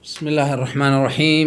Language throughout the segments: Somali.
بسم الله الرحمن الرحيم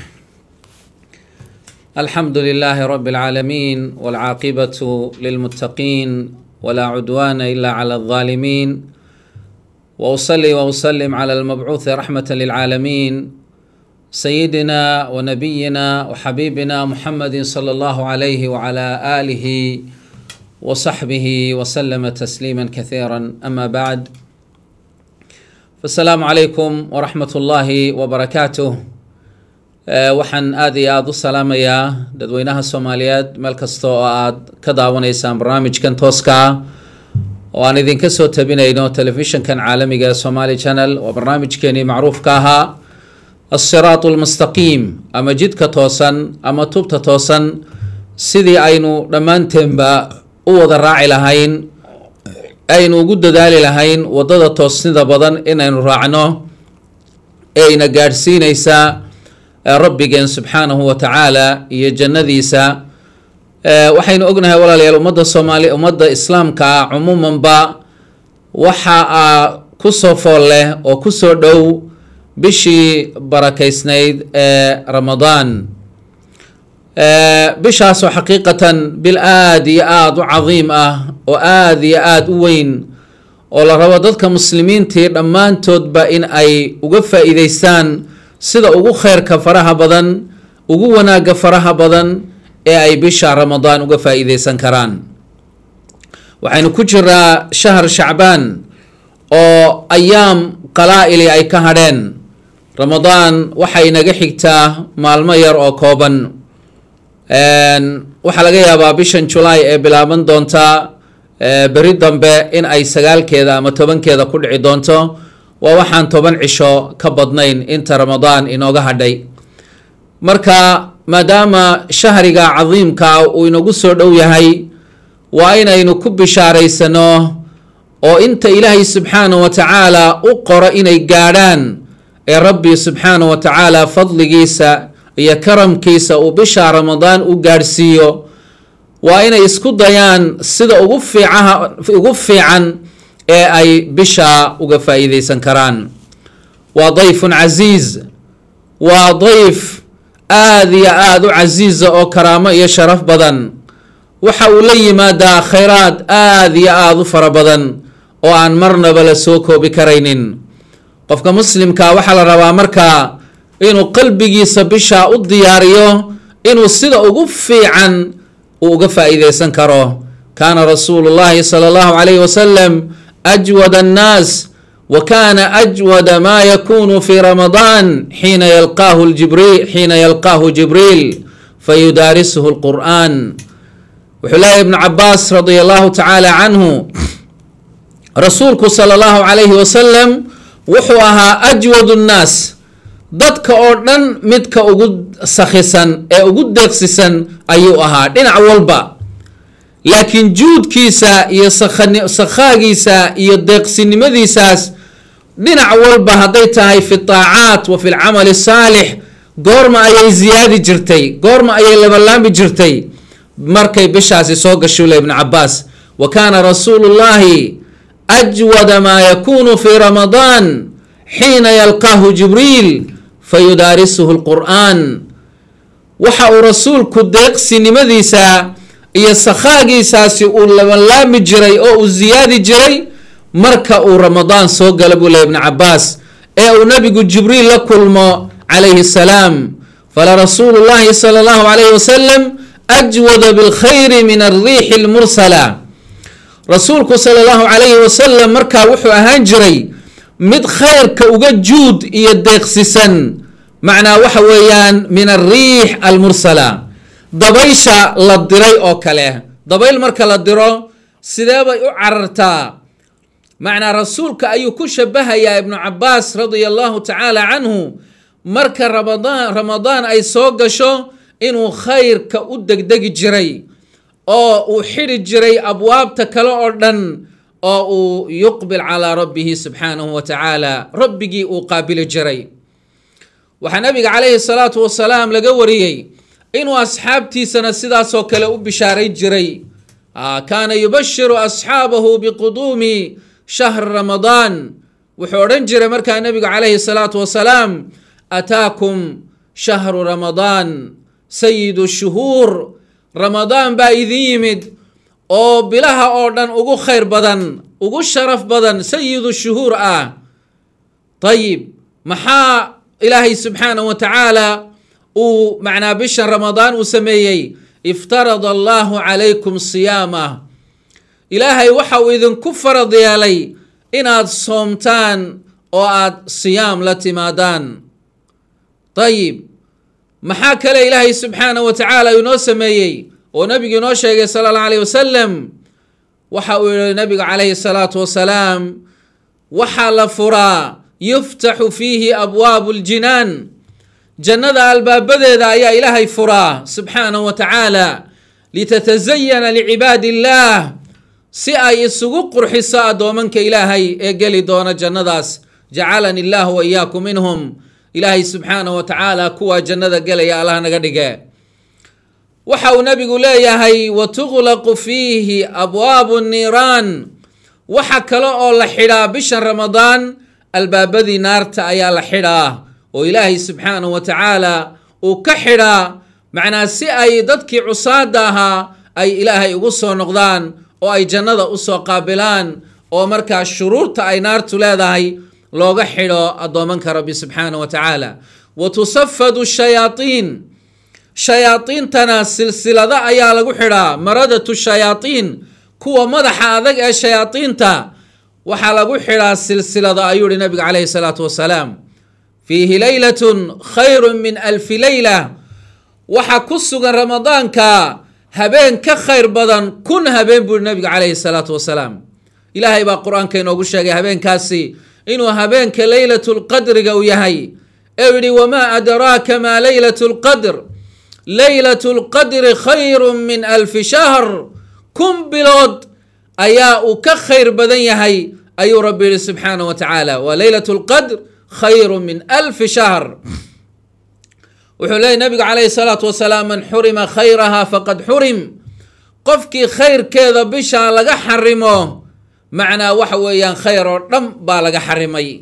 الحمد لله رب العالمين والعاقبة للمتقين ولا عدوان إلا على الظالمين وأصلي وأسلم على المبعوث رحمة للعالمين سيدنا ونبينا وحبيبنا محمد صلى الله عليه وعلى آله وصحبه وسلم تسليما كثيرا أما بعد asalaamu calaykum waraxmat ullaahi wabarakaatuh waxaan aada iyo aada u salaamayaa dadweynaha soomaaliyeed meel kasta oo aad ka daawanaysaan barnaamijkan tooska ah oo aan idinka soo tabinayno telefishinkan caalamiga ee somaali channel waa barnaamijkeenii macruufka ahaa alsiraatu almustaqiim ama jidka toosan ama tubta toosan sidii aynu dhammaanteenba u wada raaci lahayn aynu ugu dadaali lahayn waddada toosnida badan inaynu raacno ee ina gaadhsiinaysa rabbigeen subxaanahu wa tacaala iyo jannadiisa waxaynu ognahay walaalayaal ummadda soomaali ummadda islaamka ah cumuumanba waxa a kusoo fool leh oo kusoo dhow bishii barakaysnayd ee ramadaan bishaasoo xaqiiqatan bil aada iyo aada u cadiim ah oo aada iyo aada u weyn oo la rabo dadka muslimiintii dhammaantoodba in ay uga faa-iideystaan sida ugu kheyrka faraha badan ugu wanaagga faraha badan ee ay bisha ramadaan uga faa-iideysan karaan waxaynu ku jiraa shahar shacbaan oo ayaam qalaa-ili ay ka hadheen ramadaan waxay naga xigtaa maalmo yar oo kooban waxaa laga yaabaa bishan julaay ee bilaaban doonta beri dambe in ay sagaalkeeda ama tobankeeda ku dhici doonto waa waxaan toban cisho ka badnayn inta ramadaan inooga hadhay marka maadaama shahriga cadiimka uu inagu soo dhow yahay waa inaynu ku bishaaraysano oo inta ilaahay subxaana wa tacaala u qoro inay gaadhaan ee rabbi subxaana wa tacaala fadligiisa iyo karamkiisa uu bisha ramadaan u gaadhsiiyo waa inay isku dayaan sida ugu fiicaha ugu fiican ee ay bisha uga faa-iideysan karaan waa dayfun casiiz waa dayf aada iyo aada u casiiza oo karaamo iyo sharaf badan waxa uu la yimaadaa khayraad aada iyo aada u fara badan oo aan marnaba la soo koobi karaynin qofka muslimka waxaa la rabaa markaa inuu qalbigiisa bishaa u diyaariyo inuu sida ugu fiican uu uga faa-iideysan karo kaana rasuulu llahi sala allahu calayhi wasalam ajwad annaas wa kana ajwada maa yakunu fi ramadaan xiina yalqaahu jibriil xiina yalqaahu jibriil fayudaarisuhu lqur'an wuxuu leeyahy ibnu cabaas radia allahu tacaala canhu rasuulku sala allahu calayhi wasalam wuxuu ahaa ajwad nnaas dadka oo dhan midka ugu sakhisan ee ugu deeqsisan ayuu ahaa dhinac walba laakiin juudkiisa iyo sakhaagiisa iyo deeqsinimadiisaas dhinac walba hadday tahay fi taacaat wa fi lcamali saalix goorma ayay ziyaadi jirtay goorma ayay labalaami jirtay markay bishaasi soo gasho le ibnu cabaas wa kaana rasuulu llahi ajwada maa yakunu fi ramadaan xiina yalqaahu jibriil fayudaarisuhu lqur'aan waxa uu rasuulku deeqsinimadiisa iyo sakhaagiisaasi uu labalaami jiray oo uu ziyaadi jiray marka uu ramadaan soo gala buu leh ibnu cabaas ee uu nabigu jibriil la kulmo calayhi salaam fala rasuulu llahi sala allahu calayhi wasalam ajwada bilkhayri min alriixi lmursala rasuulku sala allahu calayhi wasalam markaa wuxuu ahaan jiray mid khayrka uga juud iyo deeqsisan macnaa waxa weeyaan min alriix almursala dabaysha la diray oo kale dabayl marka la diro sidee bay u carartaa macnaa rasuulka ayuu ku shabahayaa ibnu cabaas radia allahu tacaala canhu marka ramadaan ramadaan ay soo gasho inuu khayrka u degdegi jiray oo uu xidhi jiray abwaabta kale oo dhan oo uu yuqbil calaa rabbihi subxaanahu wa tacaala rabbigii uu qaabili jiray waxaa nabiga calayhi salaatu wasalaam laga wariyey inuu asxaabtiisana sidaasoo kale u bishaaray jiray kaana yubashiru asxaabahu biquduumi shahri ramadaan wuxuu odhan jiray markaa nabigu calayhi salaatu wasalaam ataakum shahru ramadaan sayidu shuhuur ramadaan baa idin yimid oo bilaha oo dhan ugu khayr badan ugu sharaf badan sayidu shuhuur ah ayib maxaa ilaahay subxaanahu wa tacaala uu macnaa bishan ramadaan uu sameeyey iftarada allahu calaykum siyaamah ilaahay waxa uu idinku farad yeelay inaad soomtaan oo aad siyaam la timaadaan ayib maxaa kale ilaahay subxaanahu wa tacaala inoo sameeyey oo nabigu inoo sheegay sala allahu alayh wasalam waxa uu yihi nabigu calayhi salaatu wasalaam waxaa la furaa yuftaxu fiihi abwaabu ljinaan jannada albaabadeeda ayaa ilaahay furaa subxaanahu wa tacaala litatazayana licibaadi illaah si ay isugu qurxiso addoomanka ilaahay ee geli doona jannadaas jacalani illaahu wa iyaakum minhum ilaahay subxaanahu wa tacaala kuwaa jannada gelaya allah naga dhige waxa uu nabigu leeyahay wa tuqlaqu fiihi abwaabu niiraan waxa kale oo la xidhaa bishan ramadaan albaabadii naarta ayaa la xidhaa oo ilaahay subxaanahu wa tacaala uu ka xidhaa macnaa si ay dadkii cusaada ahaa ay ilaahay ugu soo noqdaan oo ay jannada usoo qaabilaan oo markaa shuruurta ay naartu leedahay looga xidho addoomanka rabbi subxaanahu wa tacaala wa tusafadu shayaatiin shayaadiintana silsilado ayaa lagu xidhaa maradatu shayaatiin kuwa madaxa adag ee shayaadiinta waxaa lagu xidhaa silsilado ayuu yihi nabiga calayhi salaatu wasalaam fiihi leylatun khayru min alfi leyla waxaa ku sugan ramadaanka habeen ka khayr badan kun habeen buu yihi nabiga calayhi salaatu wasalaam ilaahay baa qur-aanka inoogu sheegay habeenkaasi inuu habeenka leylatu lqadriga uu yahay ee yihi wamaa adraaka maa leylatu lqadr leylatu lqadri khayru min alfi shahr kun bilood ayaa uu ka khayr badan yahay ayuu rabbi yihi subxaanahu wa tacaala wa leylat lqadr khayru min alfi shahr wuxuu leeyay nabigu calayhi salaatu wasalaam man xurima khayraha faqad xurim qofkii khayrkeeda bishaa laga xarimo macnaa waxa weeyaan khayr oo dhan baa laga xarimay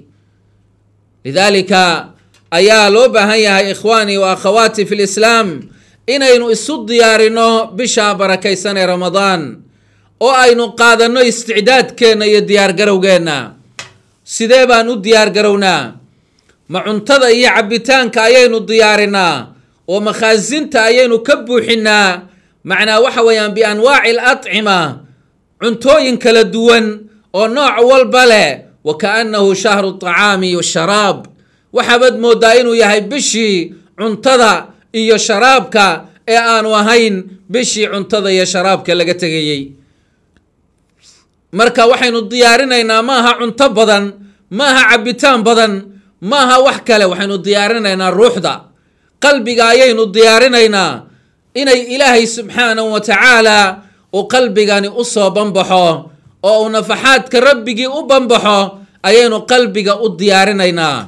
lidaalika ayaa loo baahan yahay ikhwaanii wa akhawaati fi lislaam inaynu isu diyaarino bishaa barakaysan ee ramadaan oo aynu qaadanno isticdaadkeenna iyo diyaargarowgeenna sidee baan u diyaargarownaa ma cuntada iyo cabbitaanka ayaynu diyaarinaa oo makhaasinta ayaynu ka buuxinaa macnaa waxa weeyaan bianwaaci alacima cuntooyin kala duwan oo nooc walba leh wa kaannahu shahru tacaami washaraab waxaabaad mooddaa inuu yahay bishii cuntada iyo sharaabka ee aanu ahayn bishii cuntada iyo sharaabka laga tegayey marka waxaynu diyaarinaynaa maaha cunto badan maaha cabbitaan badan maaha wax kale waxaynu diyaarinaynaa ruuxda qalbiga ayaynu diyaarinaynaa inay ilaahay subxaanahu wa tacaala uu qalbigani u soo banbaxo oo uu nafaxaadka rabbigii u banbaxo ayaynu qalbiga u diyaarinaynaa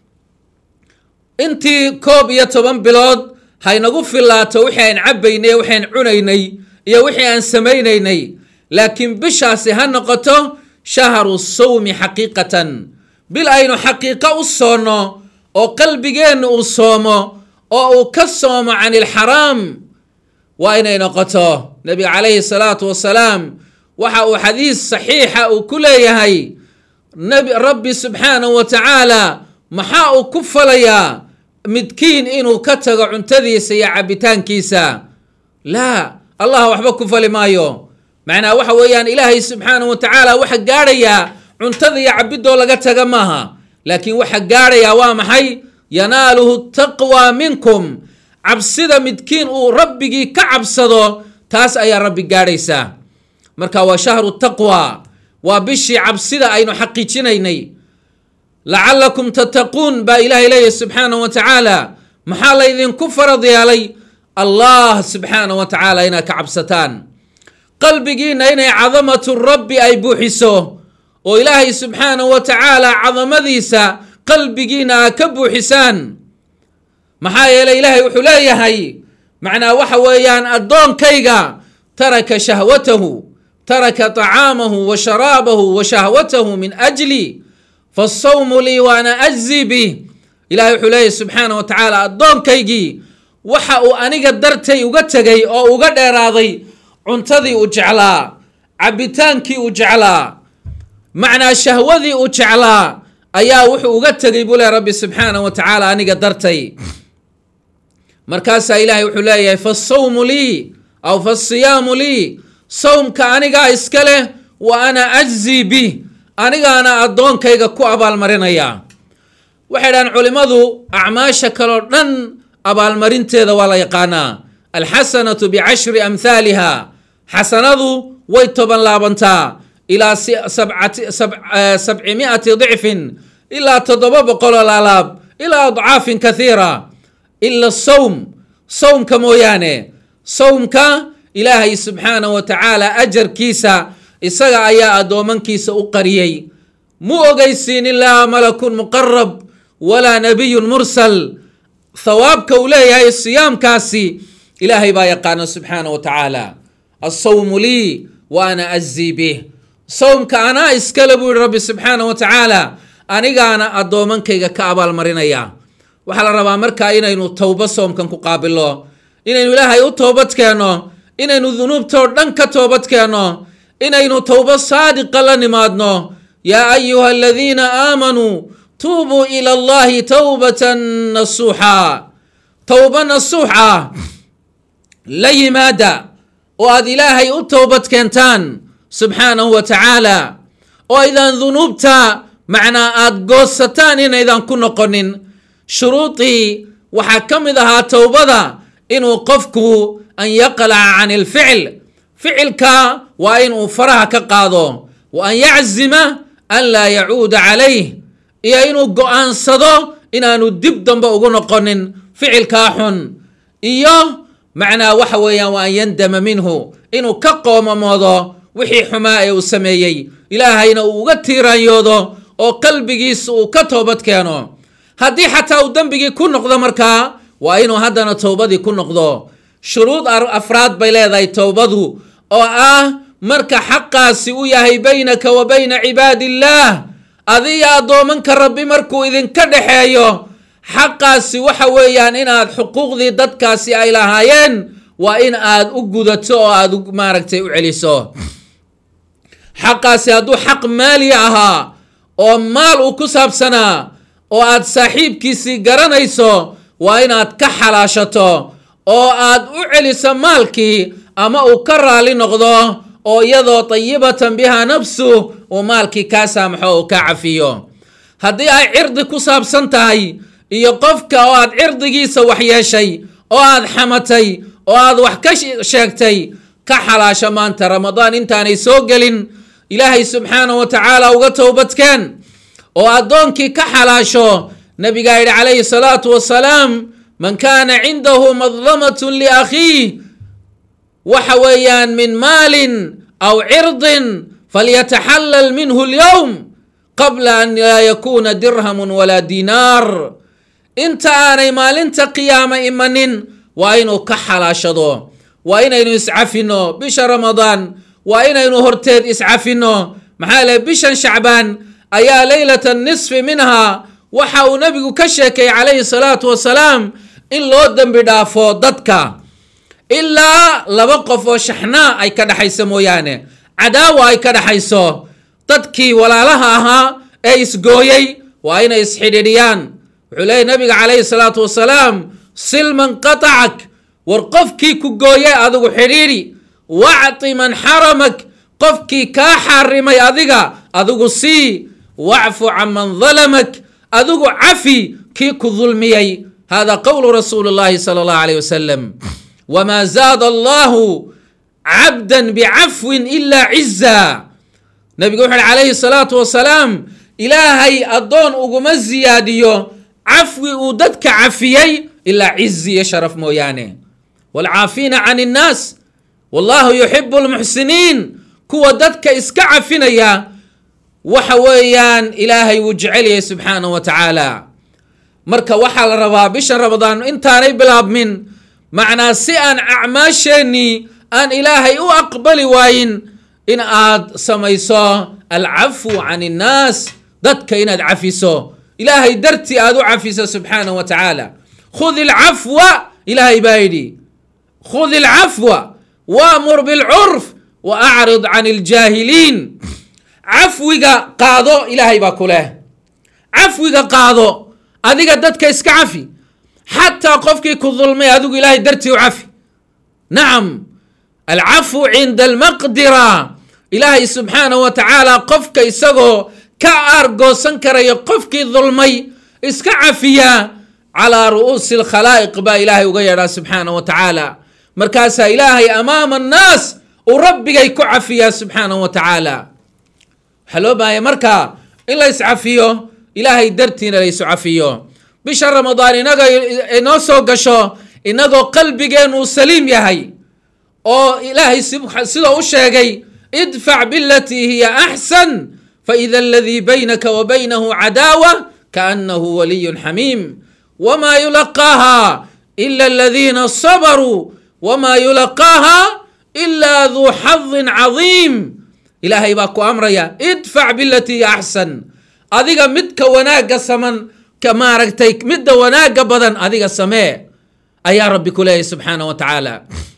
intii koob iyo toban bilood haynagu filaato wixii aan cabbaynay waxaan cunaynay iyo wixii aan samaynaynay laakiin bishaasi ha noqoto shahru sawmi xaqiiqatan bil aynu xaqiiqo u soonno oo qalbigeenna uu soomo oo uu ka soomo can ilxaraam waa inay noqoto nabiga calayhi salaatu wasalaam waxa uu xadiis saxiixa uu ku leeyahay rabbi subxaanahu wa tacaala maxaa uu ku falayaa midkiin inuu ka tago cuntadiisa iyo cabbitaankiisa laa allah waxba ku fali maayo macnaa waxa weeyaan ilaahay subxaanahu wa tacaala waxa gaadhayaa cuntada iyo cabbidoo laga taga maaha laakiin waxa gaadhayaa waa maxay yanaaluhu taqwa minkum cabsida midkiin uu rabbigii ka cabsado taas ayaa rabbi gaadhaysaa marka waa shahru taqwa waa bishii cabsida aynu xaqiijinaynay lacalakum tattaquun baa ilaahay leeyahy subxaanahu wa tacaala maxaa laydinku farad yeelay allah subxaanahu wa tacaala inaad ka cabsataan qalbigiinna inay cadamatu rabbi ay buuxiso oo ilaahay subxaanahu wa tacaala cadamadiisa qalbigiinna aad ka buuxisaan maxaa yeelay ilaahay wuxuu leeyahay macnaa waxa weeyaan addoonkayga taraka shahwatahu taraka طacaamahu wa sharaabahu wa shahwatahu min ajli faالsawmu lii waana ajzi bih ilahay wuxuu leeyahy subxaana wa tacaala addoonkaygii waxa uu aniga dartay uga tegay oo uga dheeraaday cuntadii uu jeclaa cabbitaankii uu jeclaa macnaa shahwadii uu jeclaa ayaa wuxuu uga tegay buu le rabbi subxaana wa tacaala aniga dartay markaasaa ilaahay wuxuu leeyahay fasawmu lii aw fasiyaamu lii sawmka anigaa iska leh wa ana ajzii bih anigaana addoonkayga ku abaalmarinaya waxay dhahaan culimmadu acmaasha kaleo dhan abaalmarinteeda waa la yaqaanaa alxasanatu bicashri amhaaliha xasanadu way toban laabantaa ilaa sabci miati dicfin ilaa toddoba boqoloo laalaab ilaa adcaafin kathiira ila sawm sawmka mooyaane sawmka ilaahay subxaana wa tacaala ajarkiisa isaga ayaa addoomankiisa u qariyey mu ogeysiin ilaa malakun muqarab walaa nabiyun mursal thawaabka uu leeyahay siyaamkaasi ilaahay baa yaqaana subxaana wa tacaala asawmu lii wa ana azii bih sawmka anaa iskale buu yihi rabbi subxaana wa tacaala anigaana addoomankayga ka abaalmarinaya waxaa la rabaa markaa inaynu towba soomkan ku qaabilno inaynu ilaahay u toobad keenno inaynu dunuubtoo dhan ka toobad keenno inaynu towba saadiqa la nimaadno yaa ayuha aladiina aamanuu tuubuu ila allahi towbatan nasuuxa towba nasuux ah la yimaada oo aad ilaahay u towbad keentaan subxaanahu wa tacaala oo aydaan dunuubta macnaa aada goosataan inaydan ku noqonin shuruudii waxaa ka mid ahaa towbada inuu qofku an yaqlaca can ilficl ficilka waa inuu faraha ka qaado wa an yaczima an laa yacuuda calayh iyo inuu go-aansado inaanu dib dambe ugu noqonin ficilkaa xun iyo macnaa waxa weeyaan wa an yandama minhu inuu ka qoomamoodo wixii xumaa ee uu sameeyey ilaahayna uu uga tiiraanyoodo oo qalbigiisa uu ka toobad keeno haddii xataa uu dembigii ku noqdo markaa waa inuu haddana towbadii ku noqdo shuruud afraad bay leedahay towbadu oo ah marka xaqaasi u yahay baynaka wa bayna cibaadi illaah adiga addoomanka rabbi markuu idinka dhexeeyo xaqaasi waxa weeyaan inaad xuquuqdii dadkaasi ay lahaayeen waa in aad u gudato oo aad maaragtay u celiso xaqaasi hadduu xaq maali ahaa oo maal uu ku saabsanaa oo aad saaxiibkiisii garanayso waa inaad ka xalaashato oo aad u celiso maalkii ama uu ka raali noqdo oo iyadoo tayibatan bihaa nafsu uu maalkii kaa saamaxo oo kaa cafiyo haddii ay cirdi ku saabsan tahay iyo qofka oo aad cirdigiisa wax yeeshay oo aad xamatay oo aad wax ka sheegtay ka xalaasho maanta ramadaan intaanay soo gelin ilaahay subxaana wa tacaala uga towbadkeen oo addoonkii ka xalaasho nabigaa yidhi calayhi salaatu wasalaam man kaana cindahu madlamatun liakhiih waxa weeyaan min maalin aw cirdin falyataxallal minhu lyowm qabla an laa yakuuna dirhamun walaa diinaar inta aanay maalinta qiyaama imanin waa inuu ka xalaashado waa inaynu iscafinno bisha ramadaan waa inaynu horteed iscafinno maxaa lehe bishan shacbaan ayaa leylata nisfi minha waxa uu nabigu ka sheekay calayhi salaatu wasalaam in loo dembi dhaafo dadka ilaa laba qof oo shaxnaa ay ka dhexayso mooyaane cadaawa ay ka dhexayso dadkii walaalaha ahaa ee isgooyey waa inay isxidhiidhiyaan wuxuu leeyay nabiga calayhi salaatu wasalaam silman qatacak war qofkii ku gooyay adigu xidhiidhi wacti man xaramak qofkii kaa xarimay adiga adigu sii wacfu can man dalamak adigu cafi kii ku dulmiyey hada qowlu rasuuli llahi sala allahu alayh wasalam wma zaada allahu cabda bicafwin ila ciza nabigu wuxu uhi calayhi salaatu wasalaam ilaahay addoon uguma ziyaadiyo cafwi uu dadka cafiyey ilaa cizi iyo sharaf mooyaane waalcaafiina can innaas wallahu yuxibu lmuxsiniin kuwa dadka iska cafinaya waxa weeyaan ilaahay wuu jecelyahay subxaanahu wa tacaala marka waxaa la rabaa bishan ramadaan intaanay bilaabmin macnaa si aan acmaasheennii aan ilaahay u aqbali waayin in aad samayso alcafu can innaas dadka inaad cafiso ilaahay dartii aad u cafiso subxaanahu wa tacaala khud ilcafwa ilaahay baa yidhi khud ilcafwa waamur bilcurf wa acrid can iljaahiliin cafwiga qaado ilaahay baa ku leh cafwiga qaado adiga dadka iska cafi xataa qofkii ku dulmay adigu ilaahay dartii u cafi nacam alcafu cinda almaqdira ilaahay subxaanahu wa tacaala qofka isagoo ka aargoosan karaya qofkii dulmay iska cafiya calaa ru'uusi alkhalaa'iq baa ilaahay uga yeedhaa subxaanahu wa tacaala markaasaa ilaahay amaama annaas uu rabbigay ku cafiyaa subxaanahu wa tacaala waxaa loo baahaya marka in la iscafiyo ilaahay dartiina la isu cafiyo bisha ramadaan inaga inoo soo gasho inagoo qalbigeen uu saliim yahay oo ilaahay sida u sheegay idfac bilatii hiya axsan faida aladii baynaka wa baynahu cadaawa kaanahu waliyun xamiim wma yulaqaaha ila aladiina sabaruu wma yulaqaaha ila duu xadin cadiim ilaahay baa ku amraya idfac bilatii hiya axsan adiga midka wanaagga saman ka maaragtay midda wanaagga badan adiga samee ayaa rabbi ku leeyahy subxaanah wa tacaala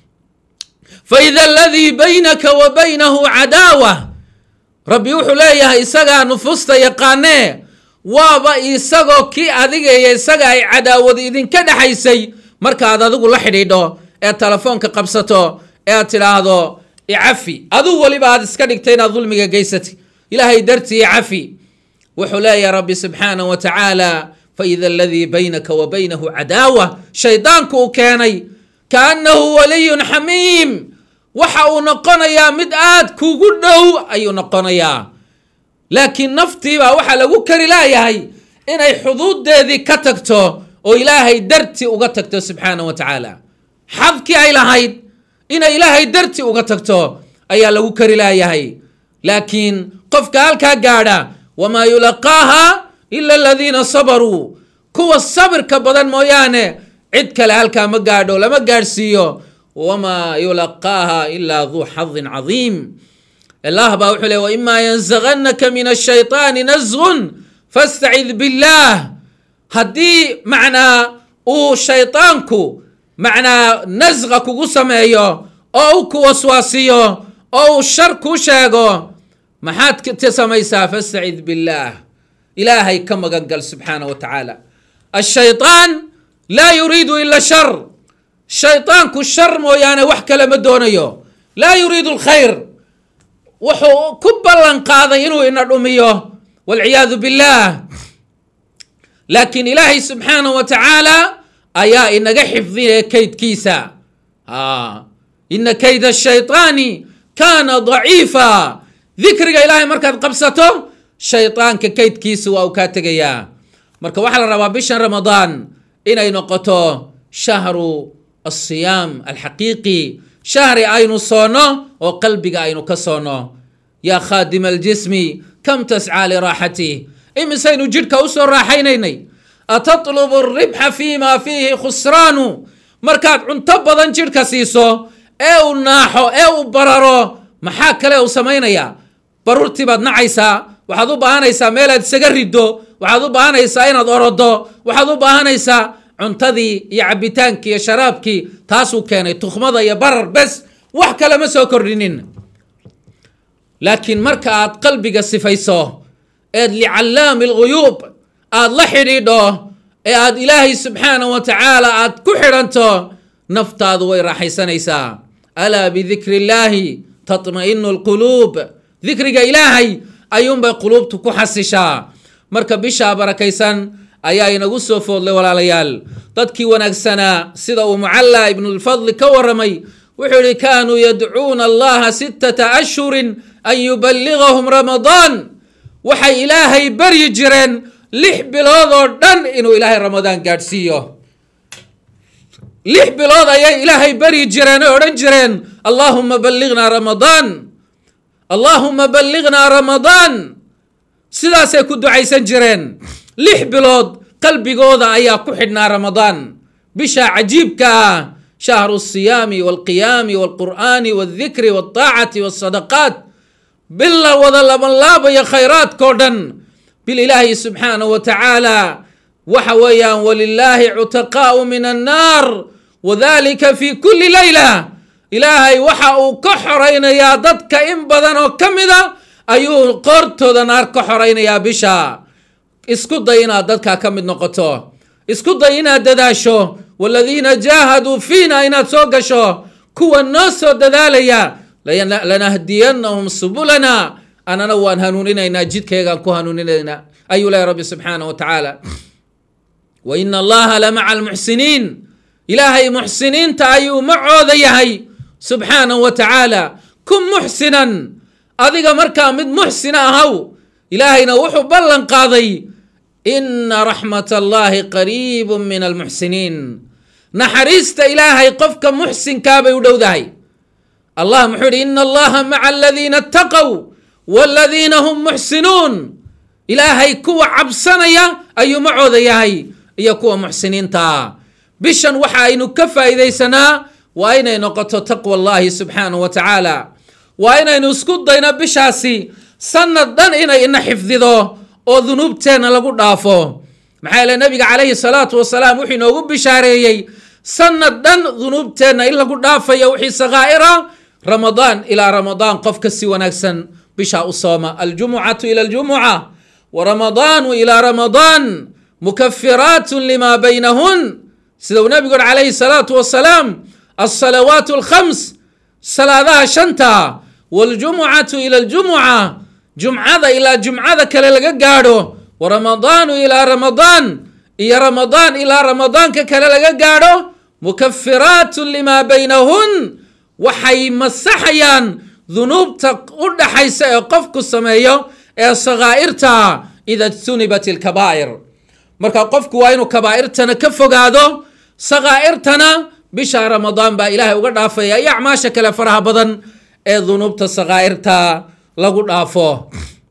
faida aladii baynaka wa baynahu cadaawa rabbi wuxuu leeyahay isagaa nufuusta yaqaanee waaba isagoo kii adiga iyo isaga ay cadaawad idinka dhexaysay markaad adigu la xidhiidho ee telefoonka qabsato ee aad tidhaahdo icafi aduu weliba aad iska dhigta inaad dulmiga geysatay ilaahay dartii icafi wuxuu leeyahay rabbi subxaanah wa tacaala faida aladii baynaka wa baynahu cadaawa shaydaanku uu keenay kaanahu waliyun xamiim waxa uu noqonayaa mid aad kugu dhow ayuu noqonayaa laakiin naftiibaa waxaa lagu kari laayahay inay xuduuddeedii ka tagto oo ilaahay darti uga tagto subxaanah wa tacaala xadkii ay lahayd inay ilaahay darti uga tagto ayaa lagu kari laayahay laakiin qofka halkaa gaadha wamaa yulaqaaha ila aladiina sabaruu kuwa sabirka badan mooyaane cid kale halkaa ma gaadho lama gaadhsiiyo wamaa yulaqaaha ilaa duu xadin cadiim allah baa wuxuu le waimaa yanzaganaka min ashayطaani nasgun fastacid biاllah haddii macnaa uu shayطaanku macnaa nasqa kugu sameeyo oo u ku waswaasiyo oo uu shar kuu sheego maxaad ka samaysaa fastacid biاllah ilaahay ka magan gal subxaanah wa tacaala ashayطaan laa yuriidu ila shar shayطaanku shar mooyaane wax kale ma doonayo laa yuriidu اlkhayr wuxuu ku ballan qaaday inuu ina dhumiyo walciyaadu biاllah laakiin ilaahay subxaanah wa tacaala ayaa inaga xifdinaya kaydkiisa ina kayda shayطaani kaana daciifa dikriga ilaahay markaad qabsato shayطaanka kaydkiisa waa uu kaa tegayaa marka waxaa la rabaa bishan ramadaan inay noqoto shahru asiyaam alxaqiiqi shahri aynu soonno oo qalbiga aynu ka soonno yaa khaadima aljismi kam tascaa liraaxatih imisaynu jidhka usoo raaxaynaynay atatlubu alribxa fima fiihi khusraanu markaad cunto badan jidhka siiso ee uu naaxo ee uu bararo maxaa kale uu samaynayaa baruurtii baad nacaysaa waxaad u baahanaysaa meelaad isaga riddo waxaad u baahanaysaa inaad orodo waxaad u baahanaysaa cuntadii iyo cabitaankii iyo sharaabkii taasuu keenay tukhmada iyo barar bes wax kale ma soo kordhinin laakiin marka aad qalbiga sifayso eed licallaami alguyuub aad la xidhiidho ee aad ilaahay subxaanah wa tacaala aad ku xidhanto naftaadu way raaxaysanaysaa alaa bidikri illaahi tatma'inu alquluub dikriga ilaahay ayuunbay quluubtu ku xasishaa marka bishaa barakaysan ayaa inagu soo foodlay walaalayaal dadkii wanaagsanaa sida uu mucalla ibnulfadli ka waramay wuxuu yihi kaanuu yadcuuna allaha sittata ashhurin an yuballigahum ramadaan waxay ilaahay baryi jireen lix bilood oo dhan inuu ilaahay ramadaan gaadhsiiyo lix bilood ayay ilaahay baryi jireen oo odhan jireen allaahuma ballignaa ramadaan allaahuma ballignaa ramadaan sidaasay ku ducaysan jireen lix bilood qalbigooda ayaa ku xidhnaa ramadaan bisha cajiibka ah shahru asiyaami walqiyaami walqur'aani waldikri waltaacati walsadaqaat bila wada labanlaabaya khayraadkao dhan bil ilaahi subxaanahu wa tacaala waxa weeyaan walilaahi cutaqaa'u min annaar wadalika fi kulli layla ilaahay waxa uu ka xoraynayaa dadka in badan oo ka mida ayuu qoortooda naar ka xoraynayaa bisha isku day inaad dadkaa ka mid noqoto isku day inaad dadaasho waladiina jaahaduu fiina inaad soo gasho kuwa noo soo dadaalaya lanahdiyanahum subulana anana waan hanuuninaynaa jidkaygaan ku hanuuninaynaa ayuu leeya rabbi subxaanah wa tacaala wa ina allaha lamaca almuxsiniin ilaahay muxsiniinta ayuu macooda yahay subxaanahu wa tacaala kun muxsinan adiga markaa mid muxsina ahaw ilaahayna wuxuu ballan qaaday ina raxmat allahi qariibu min almuxsiniin naxariista ilaahay qofka muxsinkaabay u dhowdahay allah muxuu yihi ina allaha maca aladiina ataqow waladiina hum muxsinuun ilaahay kuwa cabsanaya ayuu macooda yahay iyo kuwa muxsiniinta bishan waxa aynu ka faa'iidaysanaa waa inay noqoto taqwa allahi subxaanahu wa tacaala waa inaynu isku dayno bishaasi sanad dhan inay ina xifdido oo dunuubteenna lagu dhaafo maxaa yeele nabiga calayhi salaatu wasalaam wuxuu inoogu bishaareeyey sanad dhan dunuubteenna in lagu dhaafayo wixii sakaa'ira ramadaan ilaa ramadaan qofka si wanaagsan bishaa u sooma aljumucatu ila aljumuca waramadaanu ilaa ramadaan mukafiraatu lima baynahun sida uu nabigu uri calayhi salaatu wasalaam alsalawaat alkhams salaadaha shanta waljumucatu ila aljumuca jumcada ilaa jumcada kale laga gaadho waramadaanu ilaa ramadaan iyo ramadaan ilaa ramadaanka kale laga gaadho mukafiraatu lima baynahun waxay masaxayaan dunuubta u dhaxaysa ee qofku sameeyo ee sakaa'irta ida jtunibat ilkabaa'ir marka qofku waa inuu kabaa'irtana ka fogaado sakaa'irtana bisha ramadaan baa ilaahay uga dhaafaya iyo acmaasha kale faraha badan ee dunuubta sakaa'irta lagu dhaafo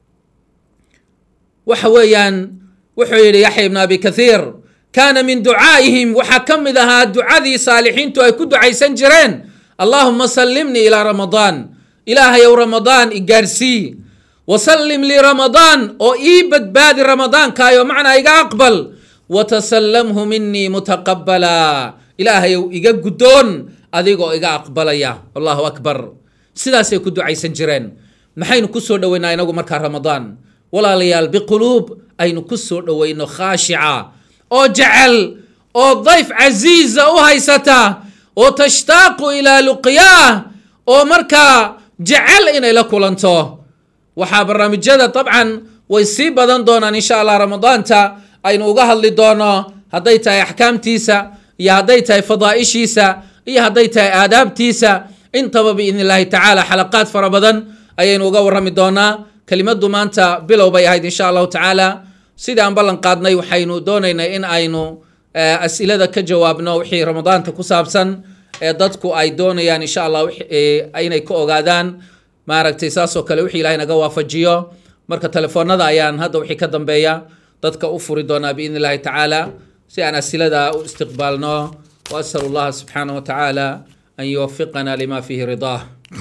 waxa weeyaan wuxuu yidhi yaxya ibn abi kathiir kaana min ducaa'ihim waxaa ka mid ahaa ducadii saalixiintu ay ku ducaysan jireen allahuma sallimnii ilaa ramadaan ilaahayow ramadaan igaarsii wasallim lii ramadaan oo ii badbaadi ramadaankaayoo macnaa iga aqbal watasallamhu minii mutaqabala ilaahayow iga guddoon adigoo iga aqbalaya allahu akbar sidaasay ku ducaysan jireen maxaynu ku soo dhoweynaa inagu markaa ramadaan walaalayaal biquluub aynu ku soo dhoweyno khaashica oo jecel oo dayf casiiza u haysata oo tashtaaqu ilaa luqyaah oo markaa jecel inay la kulanto waxaa barnaamijyada dabcan way sii badan doonaan insha allah ramadaanta aynu uga hadli doono hadday tahay axkaamtiisa iyo hadday tahay fadaa'ishiisa iyo hadday tahay aadaabtiisa intaba biidn illaahi tacaala xalaqaad fara badan ayaynu uga warrami doonaa kelimaddu maanta bilow bay ahayd insha allahu tacaala sidii aan ballan qaadnay waxaynu doonaynay in aynu asilada ka jawaabno wixii ramadaanta ku saabsan ee dadku ay doonayaan insha allah inay ka ogaadaan maaragtay saasoo kale wixii ilahay naga waafajiyo marka telefoonada ayaan hadda wixii ka dambeeya dadka u furi doonaa biidn illahi tacaala si aan asilada u istiqbaalno waasal allaha subxaanah wa tacaala an yuwafiqana lima fihi ridaah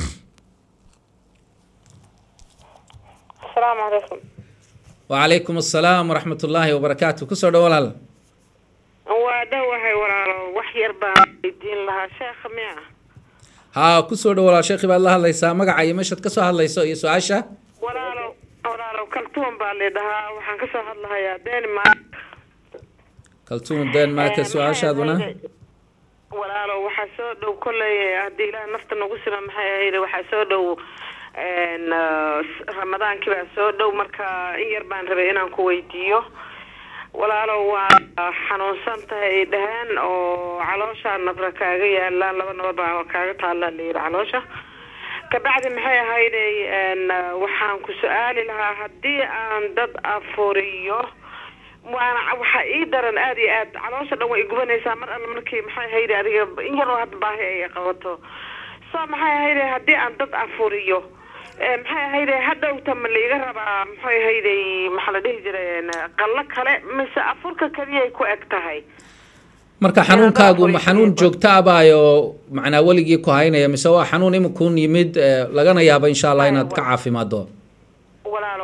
asalaamu calaykum wacalaykum asalaam waraxmat ullaahi wabarakaatu kusoo dhow walaal waa dhowahay walaalo wax yar baan weydiin lahaa sheekha miya haa kusoo dhow walaal sheekhi baad la hadlaysaa magaca iyo meeshaad kasoo hadlayso iyo su-aasha walaalo walaalo kaltuun baa lidhahaa waxaan kasoo hadlahayaa denmark kaltuun denmarka su-aashaaduna walaalo waxaa soo dhow kolley haddii ilaah nafta nagu sima maxay ahayd waxaa soo dhow ramadaankii baa soo dhow marka in yar baan rabay inaan ku weydiiyo walaalo waa xanuunsan tahay ay dhaheen oo calooshaa nabra kaaga yaalaan laba naba baa kaaga taallaa layidhi caloosha kabacdi maxay ahayday waxaan ku su-aali lahaa haddii aan dad afuriyo waana waxaa ii daran aada iyo aad caloosha dhan way igubanaysaa mar alle markii maxay ahayday adiga in yaroo hadda baahi ay qabato so maxay ahayday haddii aan dad afuriyo maxay ahayday hadhowta ma laiga rabaa maxay ahayday maxaa la dhihi jiray qallo kale mise afurka keliyay ku eg tahay marka xanuunkaagu ma xanuun joogto abaayo macnaa weligii ku haynaya mise waa xanuun imikuun yimid lagana yaabo insha allah inaad ka caafimaado walaalo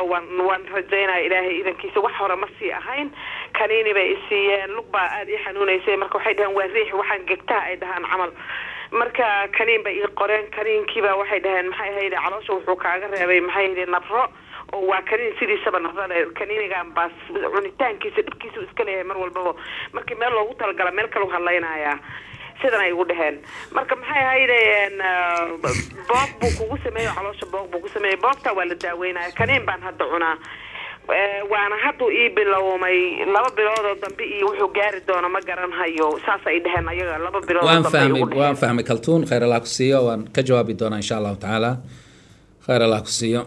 waan waan rajaynaya ilaahay idankiisa wax hore ma sii ahayn kaniini bay isiiyeen lug baa aada ii xanuunaysay marka waxay dhaheen waa riix waxaan gegtaa ay dhahaan camal marka kaniin bay ii qoreen kaniinkiiba waxay dhaheen maxay ahayde caloosha wuxuu kaaga reebay maxay ahayde nabro oo waa kaniin sidiisaba nabrada kaniinigan baa cunitaankiisa dhibkiisu iska leeyahay mar walbaba markii meel loogu talagala meel kalau hadlaynayaa sidan ay ugu dheheen marka maxay ahaydeen boog buu kugu sameeyey caloosha boog buu ku sameeyey boogta waa la daaweynaya kaniin baan hadda cunaa waana hadduu ii bilowmay laba biloodoo dambe iyo wuxuu gaari doono ma garanhayo saas ay dheheen ayaga laba bilood waan fahmay waan fahmay kaltuun khayr allah ku siiyo waan ka jawaabi doonaa insha allahu tacaala khayr allah ku siiyo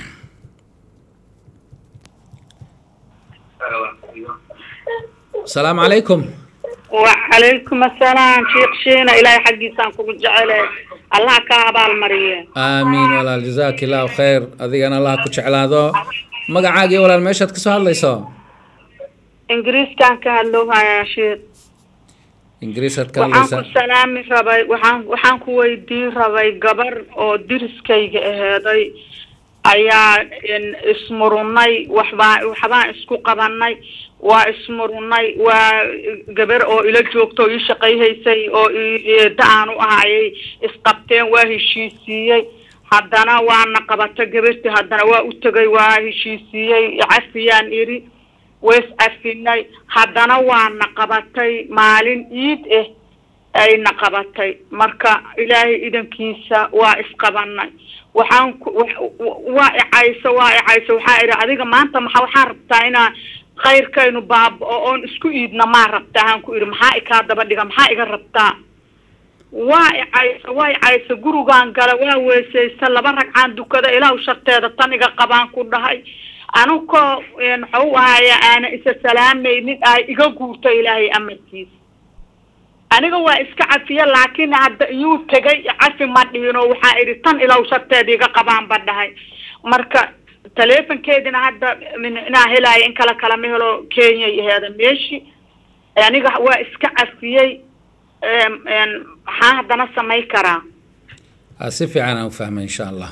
asalaamu calaykum وعليكم السلام شيخ شينا إلهي حقي سانكم جعله الله كابال مريه aamiin walaal jazaak illahu khayr adigana allah ku jeclaado magacaagii walaal meeshaad kasoo hadlayso إنجليز كان كهلوها يا شيخ ingiriisaad ka waxaan ku hadlaysaa salaami rabay waxaan waxaan ku weydiin rabay gabar oo diriskayga aheeday ayaa in- ismurunay waxbaa waxbaan isku qabanay waa ismurunay waa gabar oo ila joogto oo ii shaqayhaysay oo ii- eeda aan u ahayay isqabteen waa heshiisiiyey haddana waana qabato gabartii haddana waa u tegay waa heshiisiiyey cafiyaan iri ways cafinay haddana waana qabatay maalin iid ah ayna qabatay marka ilaahay idankiisa waa isqabanay waxaan ku wa- wa- waa icayso waa icayso waxaa idhi adiga maanta maxa waxaan rabtaa inaa khayrkaynu baaba-o oon isku iidna maa rabtaa haan ku idhi maxaa ikaa daba dhiga maxaa iga rabtaa waa icayso waa icayso gurigaan gala waa weesaysta laba ragcaan dukada ilaahu sharteeda tan iga qabaan ku dhahay anukoo muxuu ahaya aana isa salaamaynin ay iga guurto ilaahay amarkiisa aniga waa iska cafiye laakiin hadda iyuu tegay cafi ma dhiino waxaa idhi tan ilaahu sharteeda iga qabaan ba dhahay marka taleefonkeedina hadda min- inaa helaayo in kala kalama helo kenyay aheeda meeshi aniga waa iska cafiyey em, em, maxaa haddana samay karaa Ah, si fiican aan u fahmay insha allah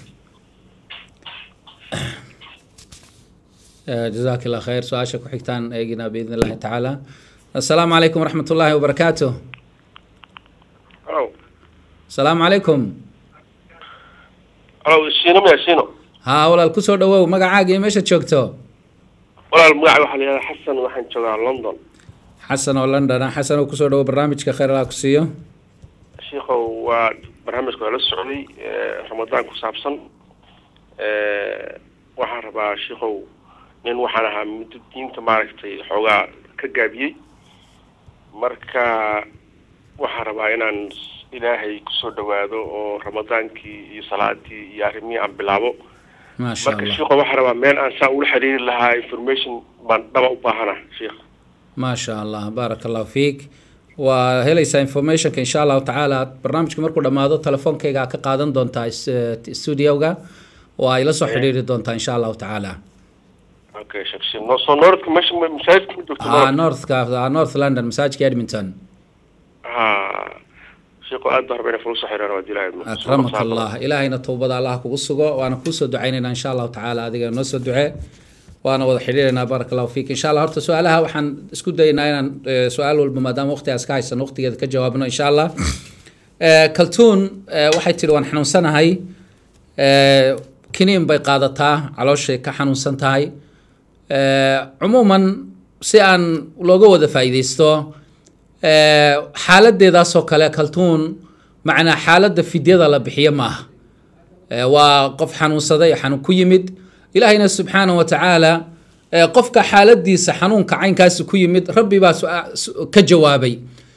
Eh, jazaak allah khayr su-aasha ku xigtaan eegina biidn illahi tacaala assalaamu calaykum waraxmat ullaahi wabarakaatu alo asalaamu calaykum alo shiino maya shiino haa walaal kusoo dhawow magacaaga iyo meeshaad joogto walaal magaca waxaa la yihahdaa xasan waxaan joogaa london xasan oo london ah xasan oo kusoo dhawow barnaamijka khayr allah ku siiyo shiikow waa barnaamijka waa la socday eh, ramadaan ku saabsan Eh, waxaan rabaa shiikow nin waxaan ahaa muddo diinta maaragtay xoogaa ka gaabiyey marka waxaan rabaa inaan ilaahay kusoo dhawaado oo ramadaankii iyo salaadii iyo arrimihii aan bilaabo maasha marka allah shiikow waxaan rabaa meel aan saa ula xiriiri lahaa information baan dhaba u baahana shiikh maasha allah baaraka allahu fiik waa helaysaa informationka insha allahu tacaala barnaamijka markuu dhammaado telefoonkayga ka qaadan doontaa is- eh, studioga oo ay la soo xidhiiri doontaa insha allahu tacaala okay sheekh shiin no soo nooradka meesha ma- masaajidka ma joogto ah northka ah, north london masaajidka edmonton ha sheeko aad baa rabaa inay fula soo xiriiraan waa dilaahay akramaka allah ilaahayna towbada allah kugu sugo waana kuusoo ducaynaynaa insha allahu tacaala adiga noo soo ducee waana wada xidhiiraynaa baaraka allahu fiik insha allah horta su-aalaha waxaan isku dayaynaa inaan eh, su-aal walba maadaama waqtigaas ka haysan waqtigeeda ka jawaabno insha allah Eh, kaltuun eh, waxay tihi waan xanuunsanahay Eh, kiniin bay qaadataa calooshay ka xanuunsan tahay Eh, cumuuman si aan looga wada faa'iidaysto eh, xaaladeedaasoo kale kaltuun macnaa xaaladda fidyada la bixiyo maaha Eh, waa qof xanuunsaday xanuun ku yimid ilaahayna subxaanahu wa tacaala eh, qofka xaaladiisa xanuunka caynkaasi ku yimid rabbi baa su- su- ka jawaabay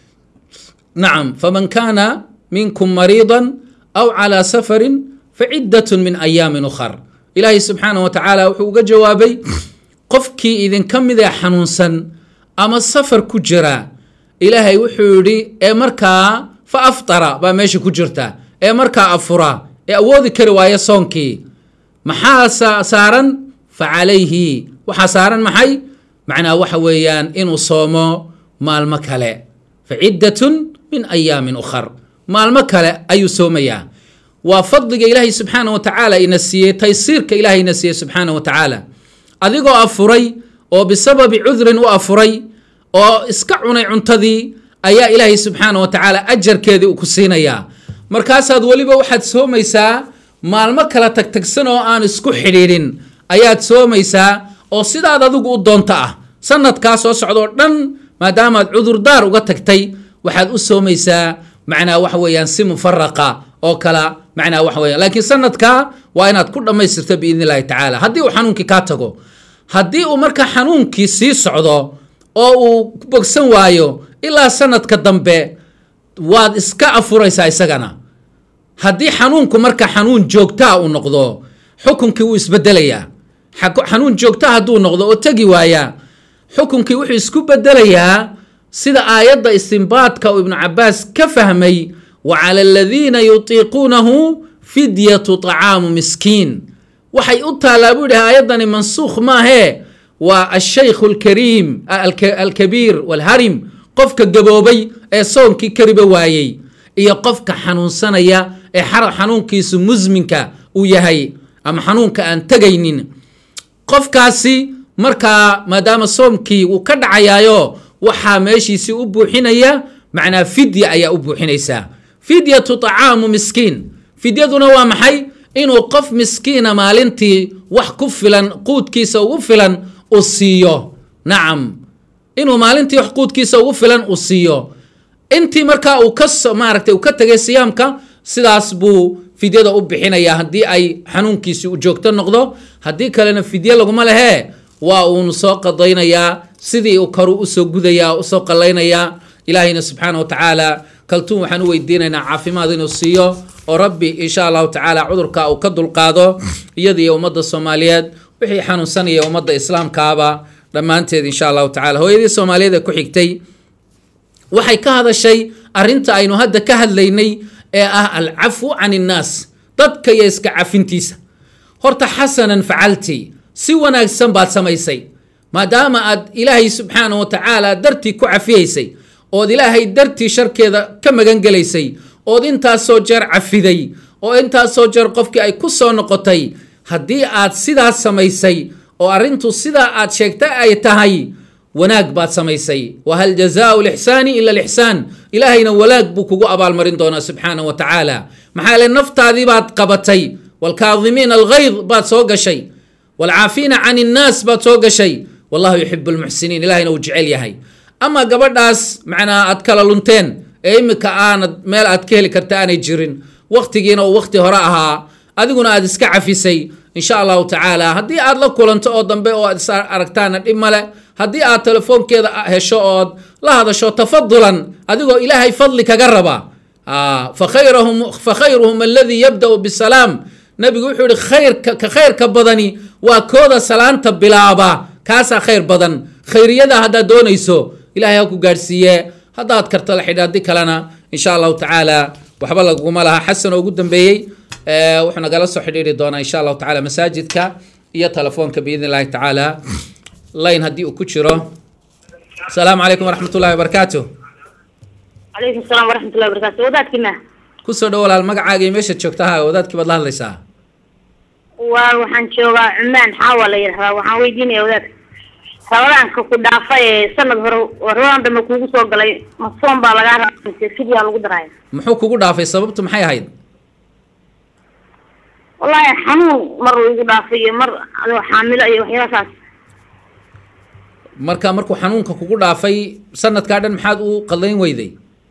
نعم فمن كان منكم مريضا أو على سفر فعدة من أيام أخر إلهي سبحانه وتعالى وحوق جوابي قفكي إذن كم إذا حنونسا أما السفر كجرا إلهي وحوري إيه مركا فأفطر باميش كجرتا إيه مركا أفرا إيه أوذي كرواية صونكي maxaa sa- saaran facalayhi waxaa saaran maxay macnaa waxa weeyaan inuu soomo maalmo kale faciddatun min ayaamin ukhar maalmo kale ayuu soomayaa waa fadliga ilaahay subxaana wa tacaala ina siiyey taysiirka ilaahay ina siiyey subxaana wa tacaala adigoo afuray oo bisababi cudrin u afuray oo iska cunay cuntadii ayaa ilaahay subxaana wa tacaala ajarkeedii uu ku siinayaa markaasaad weliba waxaad soomaysaa maalmo kala tagtagsan oo aan isku xidhiidhin ayaad soomaysaa oo sidaad adigu u doonto ah sanadkaa soo socdoo dhan maadaamaad cudurdaar uga tagtay waxaad u soomaysaa macnaa waxa weeyaan si mufaraqa oo kala macnaa waxa weeyaan laakiin sanadkaa waa inaad ku dhammaystirto biidni illahi tacaala haddii uu xanuunkii kaa tago haddii uu marka xanuunkii sii socdo oo uu bogsan waayo ilaa sanadka dambe waad iska afuraysaa isagana haddii xanuunku marka xanuun joogtaa uu noqdo xukunkii wuu isbedelayaa xanuun joogtaa hadduu noqdo oo tegi waayaa xukunkii wuxuu isku bedelayaa sida aayadda istinbaadka uu ibnu cabaas ka fahmay wa cala aladiina yutiiquunahu fidyatu طacaamu miskiin waxay u taallaa buu yihi aayaddani mansuukh maahee waa ashaykhu alkariim alkabiir walharim qofka gaboobay ee soonkii kariba waayey iyo qofka xanuunsanaya ee xanuunkiisu musminka uu yahay ama xanuunka aan tegaynin qofkaasi markaa maadaama soomkii wuu ka dhacayaayo waxaa meeshiisii u buuxinaya macnaa fidya ayaa u buuxinaysaa fidyatu طacaamu miskiin fidyaduna waa maxay inuu qof miskiina maalintii wax ku filan quudkiisa ugu filan uu siiyo nacam inuu maalintii wax quudkiisa ugu filan uu siiyo intii markaa uu ka maaragtay uu ka tegay siyaamka sidaas buu fidyada u bixinayaa haddii ay xanuunkiisi u joogto noqdo haddii kalena fidye laguma lehee waa uunu soo qadaynayaa sidii uu karu usoo gudayaa usoo qallaynayaa ilaahayna subxaana wa tacaala kaltuun waxaan u weydiinaynaa caafimaad inuu siiyo oo rabbi insha allahu tacaala cudurka uu ka dulqaado iyadiiyo ummadda soomaaliyeed wixii xanuunsanaya ummadda islaamkaaba dhammaanteed insha allahu tacala hooyadii soomaaliyeed ee ku xigtay waxay ka hadashay arrinta aynu hadda ka hadlaynay ee ah alcafwu can innaas dadka iyo iska cafintiisa horta xasanan facalti si wanaagsan baad samaysay maadaama aad ilaahay subxaana wa tacaala dartii ku cafiyaysay ood ilaahay dartii sharkeeda ka magan gelaysay ood intaasoo jeer cafiday oo intaasoo jeer qofkii ay ku soo noqotay haddii aad sidaas samaysay oo arrintu sidaa aad sheegta ay tahay wanaag baad samaysay wahal jazaau lixsaani ila lixsaan ilaahayna walaag buu kugu abaalmarin doonaa subxaana wa tacaala maxaa yeele naftaadii baad qabatay waalkaadimiina alghayd baad soo gashay waalcaafiina can innaas baad soo gashay wallahu yuxibu lmuxsiniin ilahayna uu jecel yahay ama gabadhaas macnaa aad kala lunteen ee imika aanad meel aad ka heli karta aanay jirin waktigiina uu wakti hore ahaa adiguna aad iska cafisay insha allahu tacaala haddii aad la kulanto oo dambe oo aad is aragtaana dhib male haddii aad telefoonkeeda hesho ood la hadasho tafadulan adigoo ilaahay fadli kaga raba fakhayruhum aladii yabda'u bisalaam nabigu wuxuu yihi khayrka ka khayrka badani waa kooda salaanta bilaaba kaasaa khayr badan khayriyada haddaad doonayso ilahay ha ku gaadhsiiye haddaad karta la xidhi haddii kalena insha allahu tacaala waxba laguma laha xasan oo ugu dambeeyey wuxuu nagala soo xidhiiri doonaa insha allahu tacala masaajidka iyo telefoonka biidn illahi tacaala layn haddii uu ku jiro asalaamu calaykum waraxmat ullahi wabarakaatu calaykum asalaam waraxmat ullahi wabarakatu wadaadkiina kusoo dhow walaal magacaaga iyo meeshaad joogta ha wadaadkii baad la hadlaysaa waa waxaan joogaa cumaan xaawa la yidhahdaa waxaan weydiinaya wadaadka rabadaanka ku dhaafa ee sanad hore rabadaan dambe kuugu soo galay ma soon baa lagaa rabaa mise fidyaa lagu daraya muxuu kugu dhaafay sababtu maxay ahayd wallaahi xanuun mar uu igu dhaafay iyo mar adoo xaamilo iyo waxyaabahaas marka markuu xanuunka kugu dhaafay sanadkaa dhan maxaad u qadayn weyday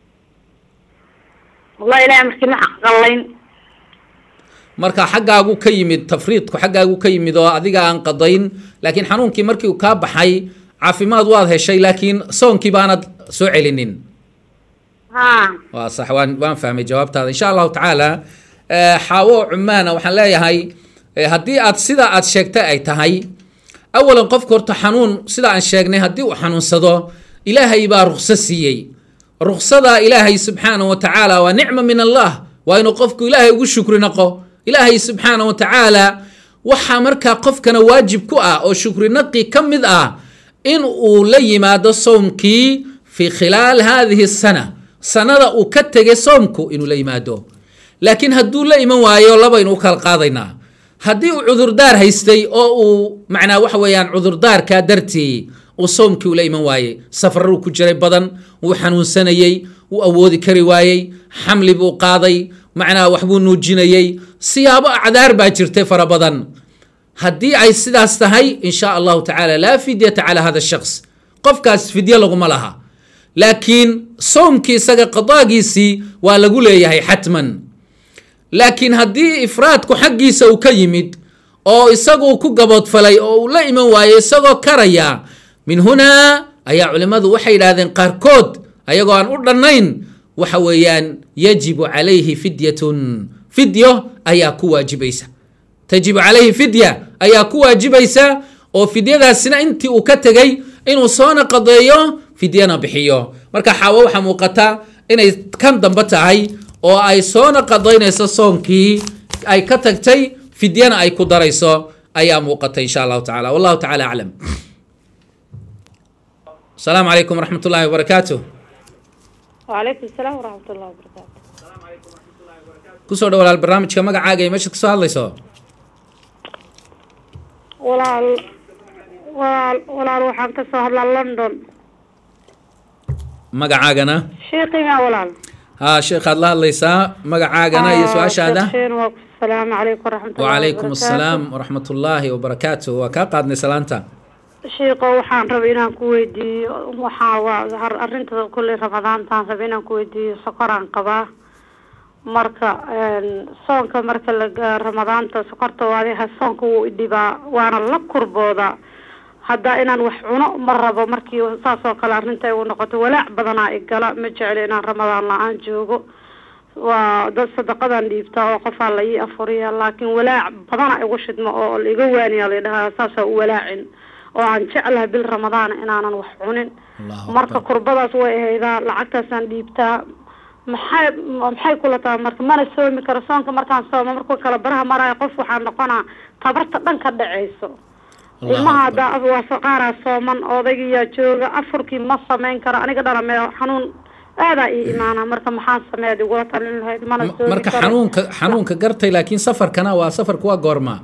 wallahi ilahay markii ma qallayn marka xaggaagu ka yimid tafriidku xaggaagu ka yimid oo adiga aan qadayn laakiin xanuunkii markii uu kaa baxay caafimaad waad heshay laakiin soonkii baanad soo celinin ha waa sax waan waan fahmay jawaabtaada insha allahu tacaala xaawo cumaana waxaan leeyahay haddii aad sida aad sheegtay ay tahay awalan qofka horta xanuun sida aan sheegnay haddii uu xanuunsado ilaahay baa rukso siiyey ruksada ilaahay subxaana wa tacaala waa nicma min allah waa inuu qofku ilaahay ugu shukri naqo ilaahay subxaana wa tacaala waxaa markaa qofkana waajib ku ah oo shukri naqi ka mid ah in uu la yimaado soomkii fi khilaal hadihi sana sanada uu ka tegay soomku inuu la yimaado laakiin hadduu la iman waayo labaynu u kala qaadaynaa haddii uu cudurdaar haystay oo uu macnaa waxa weeyaan cudurdaarkaa dartii uu soomkii ula iman waayey safararuu ku jiray badan wuu xanuunsanayey wuu awoodi kari waayey xamli buu qaaday macnaa waxbuu nuujinayey siyaabo acdaar baa jirtay fara badan haddii ay sidaas tahay in sha allahu tacaala laa fidyata calaa hada shakhs qofkaas fidye laguma laha laakiin soomkii isaga qadaagiisii waa lagu leeyahay xatman laakiin haddii ifraadku xaggiisa uu ka yimid oo isagu ku gaboodfalay oo uu la iman waayo isagoo karaya min hunaa ayaa culimmadu waxay yidhahdeen qaarkood ayagoo aan u dhannayn waxa weeyaan yajibu calayhi fidyatun fidyo ayaa ku waajibaysa tajibu calayhi fidya ayaa ku waajibaysa oo fidyadaasina intii uu ka tegey inuu soona qadeeyo fidyana bixiyo marka xaawo waxaa muuqata inay kan dambe tahay oo ay soona qadaynayso soonkii ay ka tagtay fidyana ay ku darayso ayaa muuqata insha allahu tacala wallahu tacala aclam asalaamu calaykum waraxmat ullahi wabarakaatu وعليكم السلام ورحمة الله وبركاته kusoo dhawalaal barnaamijka magacaaga iyo meeshaad kasoo hadlayso walaal walaal walaal waxaan ka soo hadlaa london magacaagana sheekhiga walaal haa sheekhaad la hadlaysaa magacaagana iyo su-aashaada sheekhiin waa ku salaamu calaykum waraxmat ullahi wacalaykum wabarakaatu. assalaam waraxmat ullaahi wabarakaatu waa kaa qaadnay salaanta sheeko waxaan rabay inaan ku weydiiyo waxaa waa har- arrinta kulley ramadaantaan rabay inaan ku weydiiyo sokoraan qabaa marka een, soonka marka la gaa- ramadaanta sokorta waadiha soonka wuu idhibaa waana la kurboodaa hadda inaan wax cuno ma rabo markii saas oo kale arrinta ay u noqoto walaac badanaa igala ma jecli inaan ramadaan la-aan joogo waa dad sadaqadan dhiibtaa oo qofaa la ii afuriya laakiin walaac badana igu shidmo oo la iga waaniya la dhahaa saasaa u walaacin oo aan jeclahay bil ramadaan inaanan wax cunin Allahu marka akbar. kurbadaas way ahaydaa lacagtaasaan dhiibtaa maxay maxay kula tahay marka mana soomi karo soonka markaan soomo markuu kala baraha maraayo qof waxaa noqonaa tabarta dhan ka dhacayso Allahu ilmaha akbar. hadda waa saqaaraa sooman odaygiyaa jooga afurkii ma samayn karo aniga dhalame xanuun aadaa ii imaana marka maxaan sameeyaad igula talin lahayd mana Ma- soomi marka karo xanuunka xanuunka gartay laakiin safarkana waa safarku waa goorma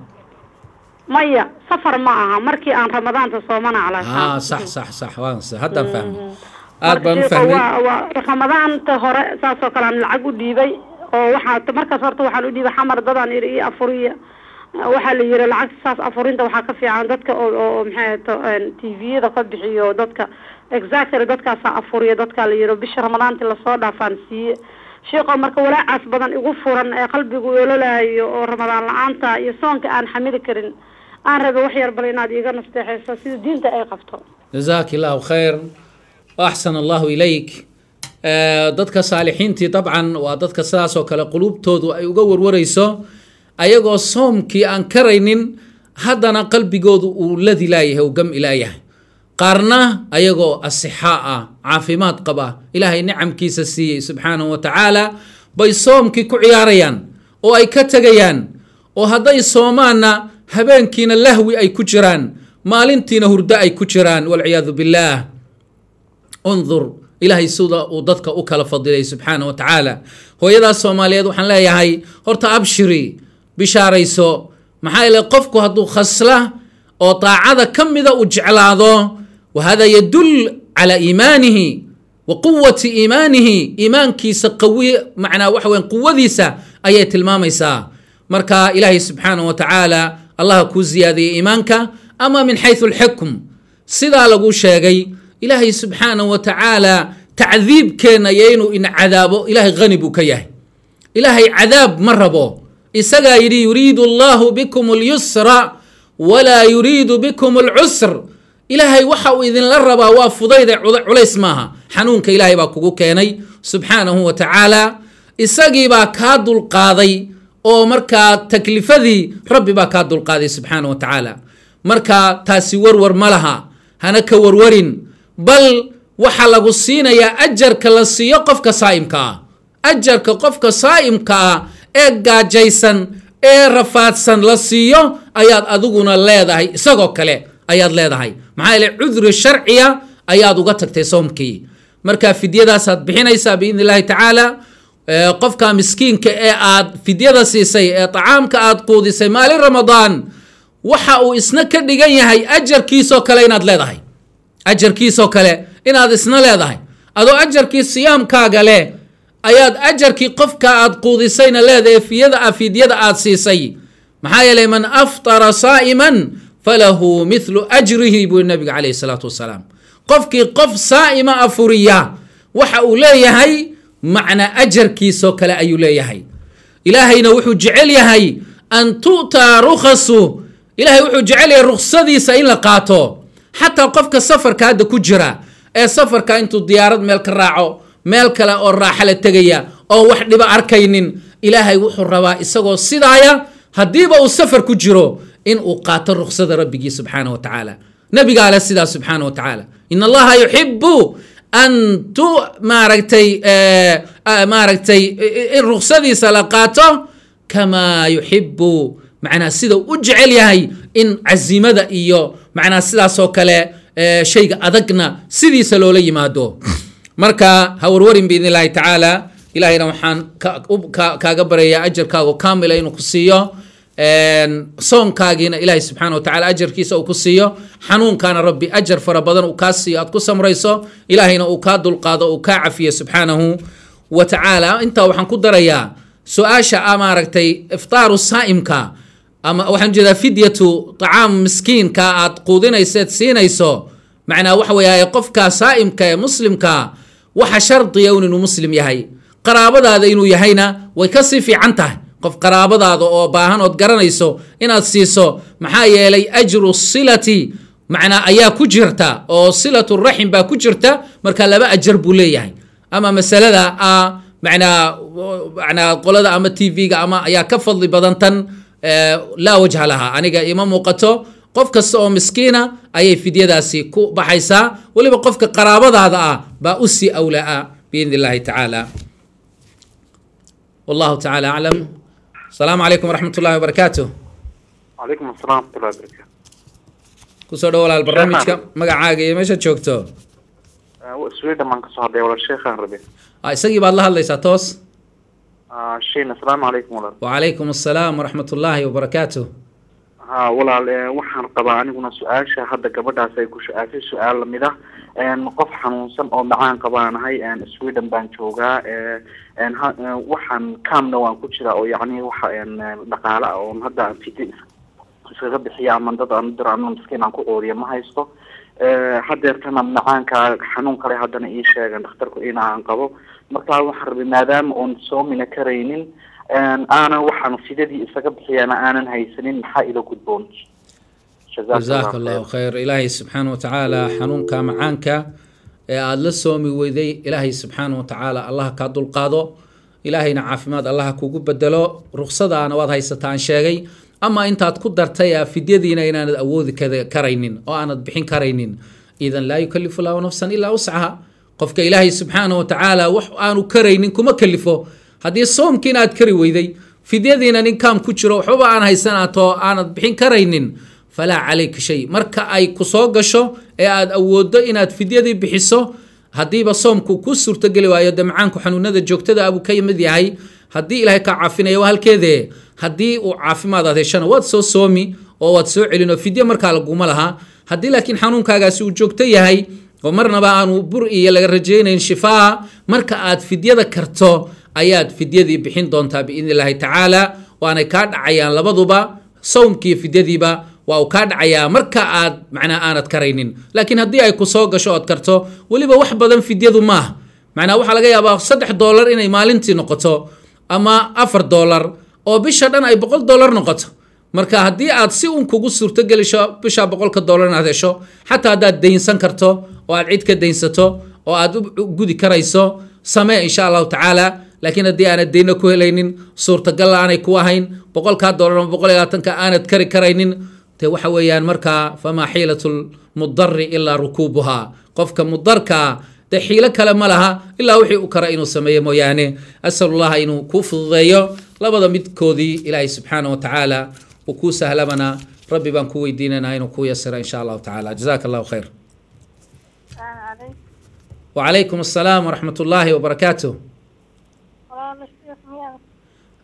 maya safar ma aha markii aan ramadaanta soomana haa calaa sax sax sax waan haddan fahmay aad baan u Marka fahmay waa waa ramadaanta hore saas oo kale aan lacag u dhiibay oo waxaa markaas horta waxaan u dhiibay xamar dadaan iri ii afuriya waxaa la yiri lacag saas afurinta waxaa ka fiican dadka oo oo maxay ahato tviyada ka bixiyo dadka exactly dadkaasaa afuriya dadkaa la yiri bisha ramadaanti lasoo dhaafaan siiye sheekoo marka walaacaas badan igu furan ee qalbigu ololaayo oo ramadaan la-aanta iyo soonka aan xamili karin aan rabay wax yar bal inaad iiga nasteexayso sida diinta ay qabto jazaak illaahu khayr axsan allahu ilayk Eh, dadka saalixiintii dabcan waa dadka sidaas oo kale qulubtoodu ay uga warwarayso ayagoo soomkii aan karaynin haddana qalbigoodu uu ladi laayahay uu gam ilaayahay qaarna ayagoo asixaa ah caafimaad qaba ilaahay nicamkiisa siiyey subxaanahu wa tacaala bay soomkii ku ciyaarayaan oo ay ka tegayaan oo hadday soomaanna habeenkiina lahwi ay ku jiraan maalintiina hurdo ay ku jiraan walciyaadu billaah undur ilaahay sida uu dadka u kala fadilay subxaana wa tacaala hooyadaas soomaaliyeed waxaan leeyahay horta abshiri bishaarayso maxaa yeele qofku hadduu khasla oo daacada ka mida uu jeclaado wa hada yadul cala iimaanihi wa quwati iimaanihi iimaankiisa qawi macnaa waxa weyan quwadiisa ayay tilmaamaysaa marka ilaahay subxaana wa tacaala allaha kuu ziyaadiyey iimaanka ama min xayثu اlxukm sidaa lagu sheegay ilaahay subxaana wa tacaala tacdiibkeenna iyo inuu in cadaabo ilahay hani buu ka yahay ilaahay cadaab ma rabo isagaa yidhi yuriidu allahu bikum اlyusra walaa yuriidu bikum اlcusr ilaahay waxa uu idinla rabaa waa fudayde cula- culays maaha xanuunka ilaahay baa kugu keenay subxaanahu wa tacaala isagii baa kaa dulqaaday oo markaa taklifadii rabbi baa kaa dulqaaday subxaana wa tacaala marka taasi warwar ma laha hana ka warwarin bal waxaa lagu siinayaa ajarka la siiyo qofka saa'imka ah ajarka qofka saa'imka ah ee gaajaysan ee rafaadsan la siiyo ayaad adiguna leedahay isagoo kale ayaad leedahay maxaa yeele cudri sharciya ayaad uga tagtay soomkii marka fidyadaasaad bixinaysaa biidni illaahi tacaala ee, qofka miskiinka ee aad fidyada siisay ee tacaamka aad quudisay maalin ramadaan waxa uu isna ka dhigan yahay ajarkiisoo kale inaad leedahay ajarkiisoo kale inaad isna leedahay adoo ajarkii siyaamkaaga leh ayaad ajarkii qofka aad quudisayna leedahay fiyada fidyada aad siisay maxaa yeelay man aftara saa'iman falahu mithlu ajrihi buu nabiga calayhi salaatu wasalaam qofkii qof saa'ima afuriya waxa uu leeyahay macna ajarkiisoo kale ayuu leeyahay ilaahayna wuxuu jecel yahay an tu'taa rukhasu ilahay wuxuu jecel yahay ruksadiisa in la qaato xataa qofka safarka hadda ku jira ee safarka intuu diyaarad meel ka raaco meel kale oo raaxa la tegaya oo wax dhiba arkaynin ilaahay wuxuu rabaa isagoo sidaaya haddiiba uu safar ku jiro in uu qaato ruksada rabbigii subxaana wa tacaala nabigaa leh sidaas subxaana wa tacaala in allaha yuxibu an tu maaragtay eh, ah, maaragtay i- in ruksadiisa la qaato kamaa yuxibu macnaa sida u jecel yahay in cazimada iyo macnaa sidaasoo kale eh, shayga adagna sidiisa loola yimaado marka ha warwarin biidn illahi tacaala ilahayna waxaan ka- u- ka- kaaga baryayaa ajarkaago kaamila inuu ku siiyo een, soonkaagiina ilaahay subxaana wa tacaala ajarkiisa uu ku siiyo xanuunkaana rabbi ajar fara badan uu kaa siiyo aad ku samrayso ilaahayna uu kaa dulqaado uu kaa cafiyo subxaanahu wa tacaala intaa waxaan ku darayaa su-aasha ah maaragtay iftaaru saa'imka ama waxaan jeedaa fidyatu tacaam miskiinka aad quudinayseed siinayso macnaa waxa weeye qofka saa'imka ee muslimka waxa shardiya un inuu muslim yahay qaraabadaada inuu yahayna way kasii fiican tahay qof qaraabadaada oo baahan ood garanayso inaad siiso maxaa yeelay ajru silati macnaa ayaa ku jirta oo silatu raxim baa ku jirta marka laba ajar buu leeyahay ama masalada ah macnaa macnaa qolada ama t v-ga ama ayaa ka fadli badan tan eh, laa wajha laha aniga ima muuqato qof kasta oo miskiina ayay fidyadaasi ku baxaysaa weliba qofka qaraabadaada ah baa u sii awlaa biidn illahi tacaala wallahu tacaala aclam asalaamu calaykum waraxmat ullahi wabarakaatu calaykum asalaam waraxmatullahi wabarakaatu kusoo dhow walaal barnaamijka magacaaga iyo meesha joogto sweden baan kasoo hadlay walaal sheekhaan rabe Ah, isagii baad la hadlaysaa toos shein asalaamu calaykum walaal wacalaykum asalaam waraxmat ullaahi wabarakaatu ha walaal eh, waxaan qabaa aniguna su-aasha hadda gabadhaas ay ku su-aashay su-aal lamid ah En, qof xanuunsan oo macaan qabaanahay en, sweden baan joogaa eh, en, ha- eh, waxaan camna waan ku jiraa oo yacni waxa en, eh, dhaqaale ah oon hadda aan fidi iskaga bixiya ama dad aan diro ama miskiin aan ku qooriya ma haysto Eh, hadeertana macaanka xanuun kale haddana ii sheegan dhakhtarku in aan qabo marka waxaan rabay maadaama oon soomina karaynin en, aanan waxaan fidadii isaga bixiyana aanan haysanin maxaa ila gudboon jazaaka allahu khayr ilaahay subxaana wa tacaala xanuunka macaanka ee aada la soomi weyday ilaahay subxaana wa tacaala allaha kaa dulqaado ilaahayna caafimaad allaha kugu bedelo ruksadaana waad haysataan sheegay ama intaad ku dartay ah, fidyadiina inaanad awoodi kada- karaynin oo aanad bixin karaynin idan laa yukalifu llahu nafsan ilaa wuscaha qofka ilaahay subxaana wa tacaala wax aanu karaynin kuma kalifo haddii soomkiina aad kari weyday fidyadiina nin kaam ku jiro waxbaba aan haysanaato aanad bixin karaynin falaa calayka shay marka ay ku soo gasho ee aad awooddo inaad fidyadii bixiso haddiiba soomku ku suurtogeli waayo de macaanku xanuunada joogtada abuu ka mid yahay haddii ilaahay kaa caafinaya waa halkeedee haddii uu caafimaad aad heshana waad soo soomi oo waad soo celin oo fidye markaa laguma laha haddii laakiin xanuunkaagaasi uu joogto yahay oo marnaba aanu bur iyo laga rajaynayn shifaa marka aad fidyada karto ayaad fidyadii bixin doontaa biidni illaahi tacaala waanay kaa dhacayaan labaduba sawmkiiyo fidyadiiba waa uu kaa dhacayaa marka aad macnaa aanad karaynin laakiin haddii ay ku soo gasho ood karto weliba wax badan fidyadu maaha macnaa waxaa laga yaabaa saddex doolar inay maalintii noqoto ama afar doolar oo bisha dhan ay boqol doolar noqoto marka haddii aad si un kugu suurtogelisho bisha boqolka doolar inaad hesho xataa haddaad daynsan karto oo aad cid ka daynsato oo aad u u gudi karayso samee insha allahu tacaala laakiin haddii aanad deyno ku helaynin suurtagal aanay ku ahayn boqolkaa doolar ama boqol iyo labaatanka aanad kari karaynin te waxa weeyaan markaa famaa xiilatu lmudari ilaa rukuubuhaa qofka mudarkaa dee xiilo kale ma laha ilaa wixii u kara inuu sameeyo mooyaane asal llaha inuu kuu fududeeyo labada midkoodii ilaahay subxaana wa tacaala uu kuu sahlamana rabbi baan ku weydiinanaa inuu kuu yasira insha allahu tacaala jazaaka allahu khayr wacalaykum assalaam waraxmat ullaahi wabarakaatuh walaalo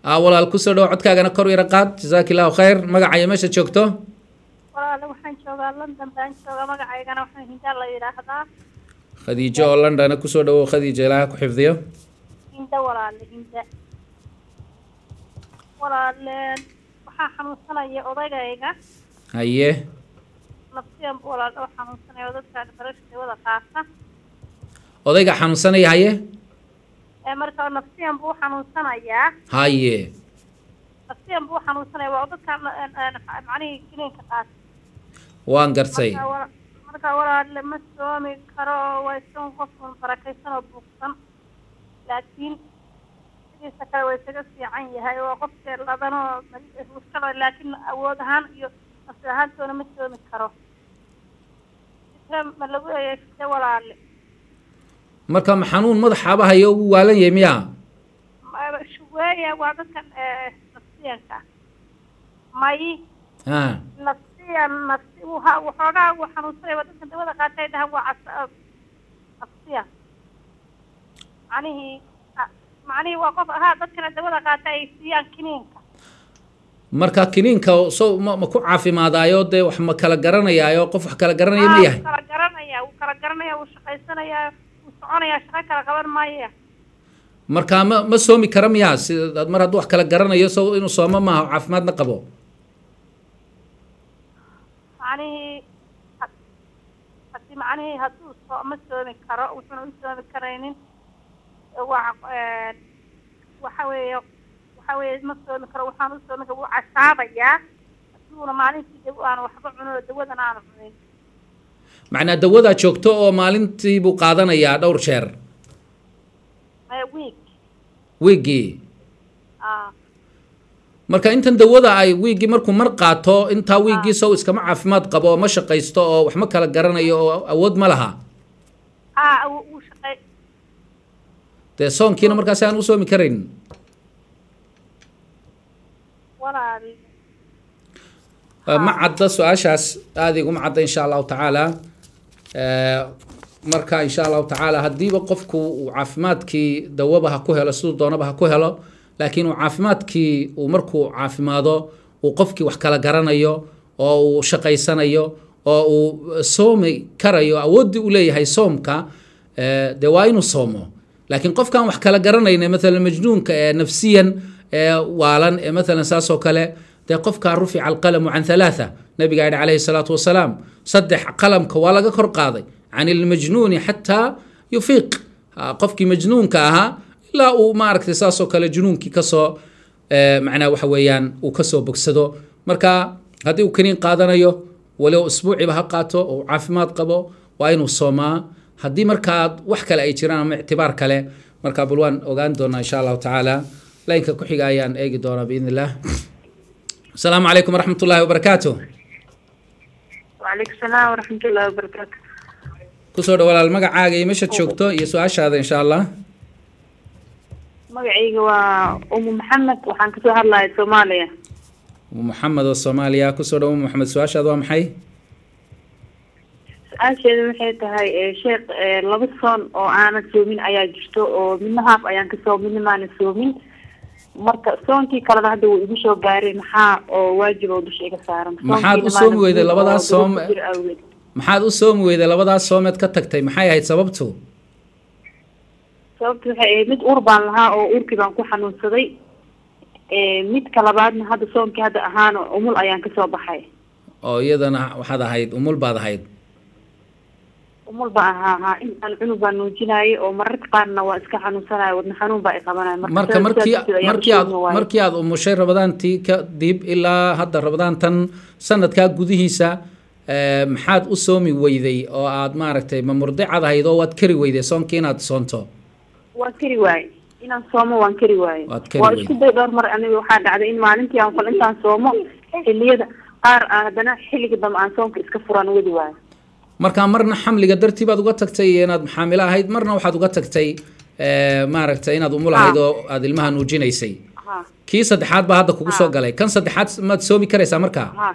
ah walaal kusoo dhawo codkaagana kor yara qaad jazaak illahu khayr magacayo meesha joogto walaale waxaan joogaa london baan joogaa magacaygana waxaa hinda la yidhaahdaa khadiijo oo londona kusoo dhawo khadiijo ilaaha ku xifdiyo hinda walaale hinda walaale waxaa xanuunsanaya odagayga haye nafsiyan bu walaale oo xanuunsanaya oo dadkaan barasha dawada qaata odayga xanuunsanaya haye ee marka nafsiyan buu xanuunsanayaa haye nafsiyan buu xanuunsanaya waa dadkaan macnihii kiniinka qaata waan gartay marka wala- marka walaale ma soomi karo waa isaga qofkan barakaysan oo buugsan laakiin sidiisa kale waa isaga fiican yahay waa qofkee ladanoo ruskada laakiin awood ahaan iyo nafsi ahaantoona ma soomi karo fikre ma lagu eeyay fikre walaale marka ma xanuun madaxaaba hayo ugu waalan yahay miya Ma- shuweeya waa dadkan ee, nafsiyanka may ha nafsiyan nafsi waxa- waxoogaa uu xanuunsanaya waa dadkan dawada qaata ay dhahaan waa cas nafsiyan macnihii a- macnihii waa qof ahaa dadkana dawada qaata ay siiyaan kiniinka marka kiniinka so ma, ma ku caafimaadaayo dee wax ma kala garanayaayo qof wax kala garanaya ma Aa, yahay wuu kala garanaya wuu kala garanaya wuu shaqaysanayaa wuu soconayaa shaqo kala qaban maaya marka ma ma soomi kara miya sida mar hadduu wax kala garanayo so inuu soomo maaha oo caafimaadna qabo macnihii ha- hadii macnihii hadduu soo ma soomi karo wuxuuna u soomi karaynin waa waxa weeye waxa weeye ma soomi karo waxaan u soomi karo wuu casaabayaa haduuna maalintii daw aanu waxba cunin oo dawadan aanu cunin macnaa dawadaa joogto oo maalintii buu qaadanayaa dhowr jeer maya week wiigii ah marka intan dawada ay wiigii markuu mar qaato intaa wiigii sow iskama caafimaad qabo oo ma shaqaysto oo wax ma kala garanayo oo awood ma laha ah wuu wuu shaqay dee soonkiina markaasi aan u soomi karayn walaal Uh, ma cadda su-aashaas aada iguma cadda insha allahu tacaala Eh, marka insha allahu tacaala haddiiba qofku uu caafimaadkii dawaba ha ku helo siduu doonaba ha ku helo laakiin uu caafimaadkii uu markuu caafimaado uu qofkii wax kala garanayo oo uu shaqaysanayo oo uu soomi karayo awooddii u leeyahay soomka eh, dee waa inuu soomo laakiin qofkaan wax kala garanayna maalan majnuunka ee nafsiyan ee waalan ee maalan saas oo kale dee qofkaa rufica alqalamu can halaatha nabiga yidhi calayhi salaatu wasalaam saddex qalamka waa laga kor qaaday can ilmajnuuni xataa yufiiq Ha, qofkii majnuunka ahaa ilaa uu maaragtay saas oo kale junuunkii kasoo eh, macnaa waxa weeyaan uu kasoo bogsado marka haddii uu kaniin qaadanayo walow isbuuciba ha qaato oo uu caafimaad qabo waa inuu soomaa haddii markaa wax kale ay jiraan ama ictibaar kale markaa bal waan ogaan doonaa insha allahu tacaala laynka ku xiga ayaan eegi doonaa biidn illah asalaamu calaykum waraxmat ullahi wabarakaatu وعليكم السلام ورحمة الله وبركاته kusoo dhow walaal magacaaga iyo meeshaad joogto iyo su-aashaada insha allah magacayga waa umu maxamed waxaan kasoo hadlaya soomaaliya maxamed oo soomaaliya kusoo dhow maxamed su-aashaada waa maxay su-aasheeda waxay tahay eh, sheekh eh, laba soon oo aanan soomin ayaa jirto oo midna haaf ayaan kasoo midna maanan soomin marka soonkii kalena hadda wuu igu soo gaaray maxaa oo waajib oo dusha iga saaran Maxaad u Soonkiina soomi maanan weyday soomin labadaas oo soom- duruuf ku jira awgeed. maxaad u soomi weyday labadaas soomeed ka tagtay maxay ahayd sababtu sababta waxay ahayd mid uur baan lahaa oo uurkii baan ku xanuunsaday Eh, midka labaadna hadda soonkii hadda ahaana umul ayaan kasoo baxay oo iyadana waxaad ahayd umul baad ahayd umul baan ahaa haa intaan cunug baan nuujinayay oo mararka qaarna waa iska xanuunsanaya wadna xanuun baa i qabanaya marka sidaas markii darteed ayaan markii aad usoomi waayay. markii aad umushay rabadaantii kadib ilaa hadda rabadaantan sanadkaa gudihiisa eh, maxaad u soomi weyday oo aad maaragtay ma murdicad ahayd oo waad kari weyday soonkii inaad soonto waan kari waaye inaan soomo waan kari waaye Waad kari waa weyday. isku day dhowr mar aniga waxaa dhacday in maalintii aan kol intaan soomo xiliyada qaar aan haddana xilliga dambe aan soomka iska furaan wadi waayo marka marna xamliga dartii baad uga tagtay inaad xaamilo ahayd marna waxaad uga tagtay eh, maaragtay inaad umul ahayd oo aad ilmaha nuujinaysay ha kii saddexaad baa hadda kugu soo galay kan saddexaad maad soomi karaysaa markaa ha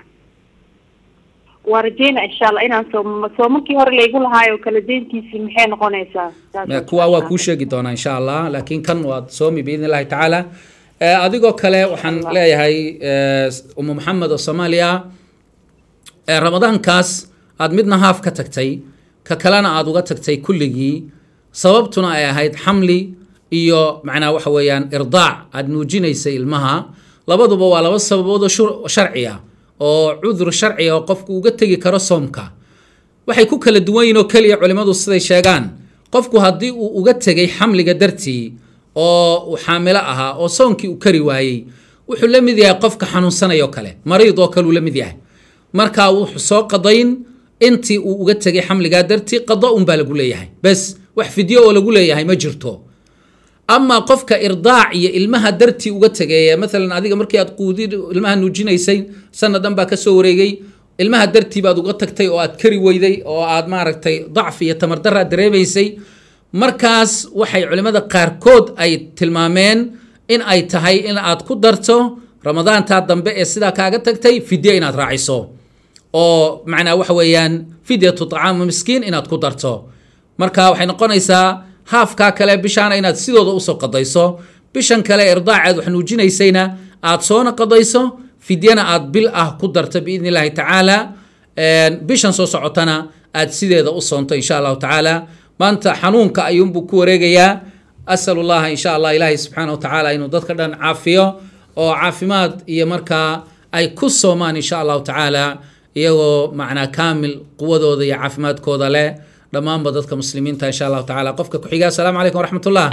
waa rajeyna insha allah inaan soomo soomakii hore laygu lahaayo kala deyntiisii maxay noqonaysaa Saas Ma- oo kuwa waa kale. kuu sheegi doonaa insha allah laakiin kan waad soomi biidn illahi tacaala Eh, adigoo kale waxaan leeyahay eh, umu maxamed oo soomaaliya ee ramadaankaas aad midna haaf ka tagtay ka kalena aad uga tagtay kulligii sababtuna ay ahayd xamli iyo macnaa waxa weeyaan irdaac aad nuujinaysay ilmaha labaduba waa laba sababood oo shur- sharci ah oo cudur sharci ah oo qofku uga tegi karo soomka waxay ku kala duwan yihiin oo keliya culimmadu siday sheegaan qofku haddii uu uga tegay xamliga dartii oo uu xaamilo ahaa oo soonkii uu kari waayey wuxuu la mid yahay qofka xanuunsanayoo kale mariid oo kale uu la mid yahay marka wuxuu soo qadayn intii uu uga tegay xamligaa dartii qado unbaa lagu leeyahay bes wax fidyo oo lagu leeyahay ma jirto ama qofka irdaac iyo ilmaha dartii uga tegeeya maalan adiga markii aad quudid ilmaha nuujinaysay sanadan baa kasoo wareegay ilmaha dartii baad uga tagtay oo aad kari weyday oo aad maaragtay dacfi iyo tamardarra dareemaysay markaas waxay culimmada qaarkood ay tilmaameen in ay tahay in aad ku darto ramadaantaa dambe ee sidaa kaaga tagtay fidye inaad raaciso oo macnaa waxa weeyaan fidyatu طacaamu miskiin inaad ku darto marka waxay noqonaysaa haafkaa kale bishaana inaad sidooda usoo qadayso bishan kale irdaaceed wax nuujinaysayna aad soona qadayso fidyana aad bil ah ku darto biidni illaahi tacaala bishan soo socotana aad sideeda u soonto insha allahu tacaala maanta xanuunka ayuunbuu ku wareegayaa asalu llaha insha allah ilaahay subxaana wa tacaala inuu dadka dhan caafiyo oo caafimaad iyo markaa ay ku soomaan insha allahu tacaala iyagoo macnaa kaamil quwadooda iyo caafimaadkooda leh dhammaanba dadka muslimiinta insha allahu tacaala qofka ku-xiga asalaamu calaykum waraxmat ullah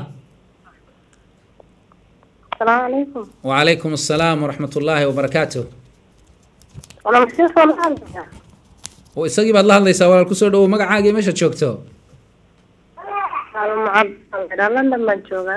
السلام عليكم وعليكم السلام ورحمة الله وبركاته ولا مسيح صلاة isagii baad la hadlaysaa walaal kusoo dhawow magacaagii meesha joogto معبد لندن ما جوغا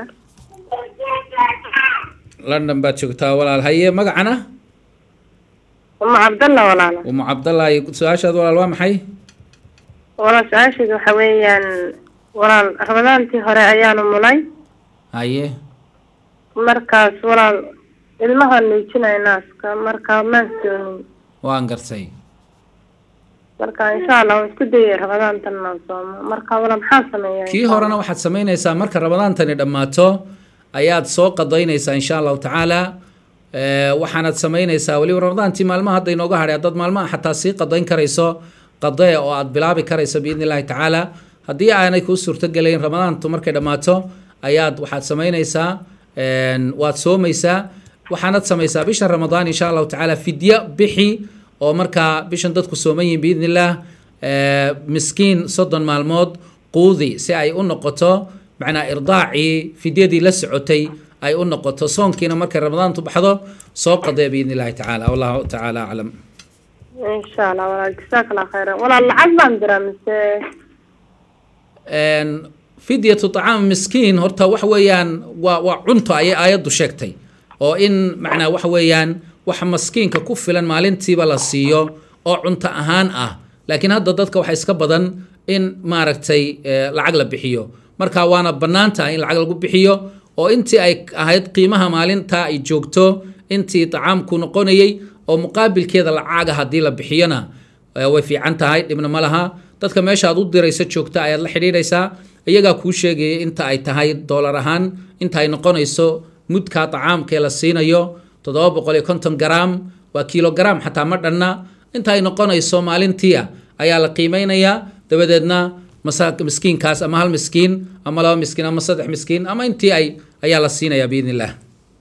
london baad joogtaa walaal haye magacana أم عبد الله ولا لا umu cabdallahi su-aashaad walaal waa maxay ولا سؤاشي وحويا ولا رمضان تي هوري أيان ملاي haye مركز ولا ilmaha nuujinaya naaska marka maan soonin waan gartay marka insha allah waan isku dayay ramadaantan inaan soomo marka wala maxaan sameeyaa kii horena waxaad samaynaysaa marka ramadaantani dhammaato ayaad soo qadaynaysaa insha allahu tacaala Eh, waxaanad samaynaysaa weliba ramadaantii maalmaha hadda inooga hadhay haddaad maalmaha xataa sii qadayn karayso qadee oo aad bilaabi karayso biidni illahi tacaala haddii aanay kuu suurtogelayn ramadaantu markay dhammaato ayaad waxaad samaynaysaa en, waad soomaysaa waxaanad samaysaa bisha ramadaan insha allahu tacaala fidyo bixi oo markaa bishan dadku sooman yihin biidni illaah eh, miskiin soddon maalmood quudi si ay u noqoto macnaa irdaacii fidyadii la socotay ay u noqoto soonkiina markay ramadaantu baxdo soo qadee biidni illahi tacaala wallahu tacaala aclam insha allah walaal jazaak allah khayran walaal lacag baan diraa mise En, fidyatu طacaam miskiin horta waxa weeyaan waa waa cunto ayay aayaddu sheegtay oo in macnaa waxa weeyaan wax maskiinka ku filan maalintiiba la siiyo oo cunto ahaan ah laakiin hadda dadka waxaa iska badan in maaragtay eh, lacag la bixiyo marka waana bannaan tahay in lacag lagu bixiyo oo intii ay ahayd qiimaha maalinta ay joogto intii طacaamku noqonayay oo muqaabilkeeda lacaga haddii la bixiyona eh, way fiican tahay dhibna ma laha dadka meesha aad u diraysa joogta ayaad la xidhiidhaysaa iyagaa kuu sheegaya inta ay tahay doolar ahaan inta ay noqonayso mudka طacaamkee la siinayo toddoba boqol iyo konton garaam waa kilogaram xataa ma dhanna inta ay noqonayso maalintiia ayaa la qiimeynayaa dabadeedna masa miskiinkaas ama hal miskiin ama laba miskiin ama saddex miskiin ama intii ay ayaa la siinayaa biidni illah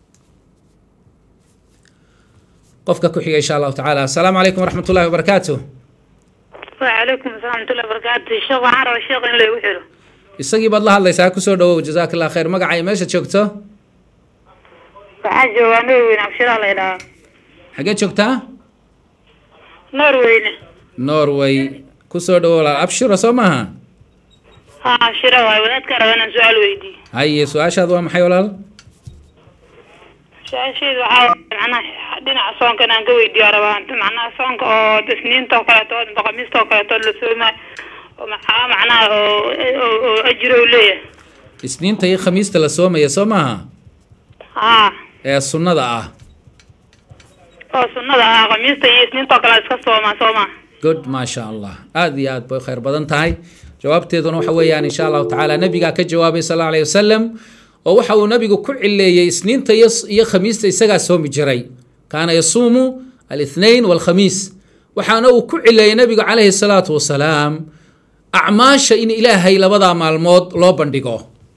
qofka ku xiga insha allahu tacaala asalaamu calaykum waraxmat ullahi wabarakaatu وعليكم السلام ورحمة الله وبركاته الشيخ waxaan rabaa sheekh in la igu xiro isagii baad la hadlaysaa kusoo dhawow jazaak allah khayr magacay meesha joogto waxaa joogaa norweyne abshiraa la idhahaa xagee joogtaa norweyne norway kusoo dhawow walaal abshiro soo maaha ha abshira waayo wadaadka raba inaan su-aal weydiiyo haye su-aashaad waa maxay walaal su-aasheedu waxaa waaye macnaha dhinaca soonka inaan ka weydiiyo rabaa macnaha soonka oo isniinta oo kaleeto oo khamiista oo kaleeto la soomaayo oo maxaa macnaha oo oo oo ajiro uu leeyahay isniinta iyo khamiista la soomaya soo maaha ha ee sunnada ah oo sunnada ah khamiista iyo isniinta oo kale iska soomaa sooma good maasha allah aad iyo aad bay khayr badan tahay jawaabteeduna waxa weeyaan insha allahu tacaala nabigaa ka jawaabay sal allahu alayhi wasalam oo waxa uu nabigu ku cileeyey isniinta iyo iyo khamiista isagaa soomi jiray kaana yasuumu alithnain walkhamiis waxaana uu ku cileeyey nabigu calayhi salaatu wasalaam acmaasha in ilaahay labadaa maalmood loo bandhigo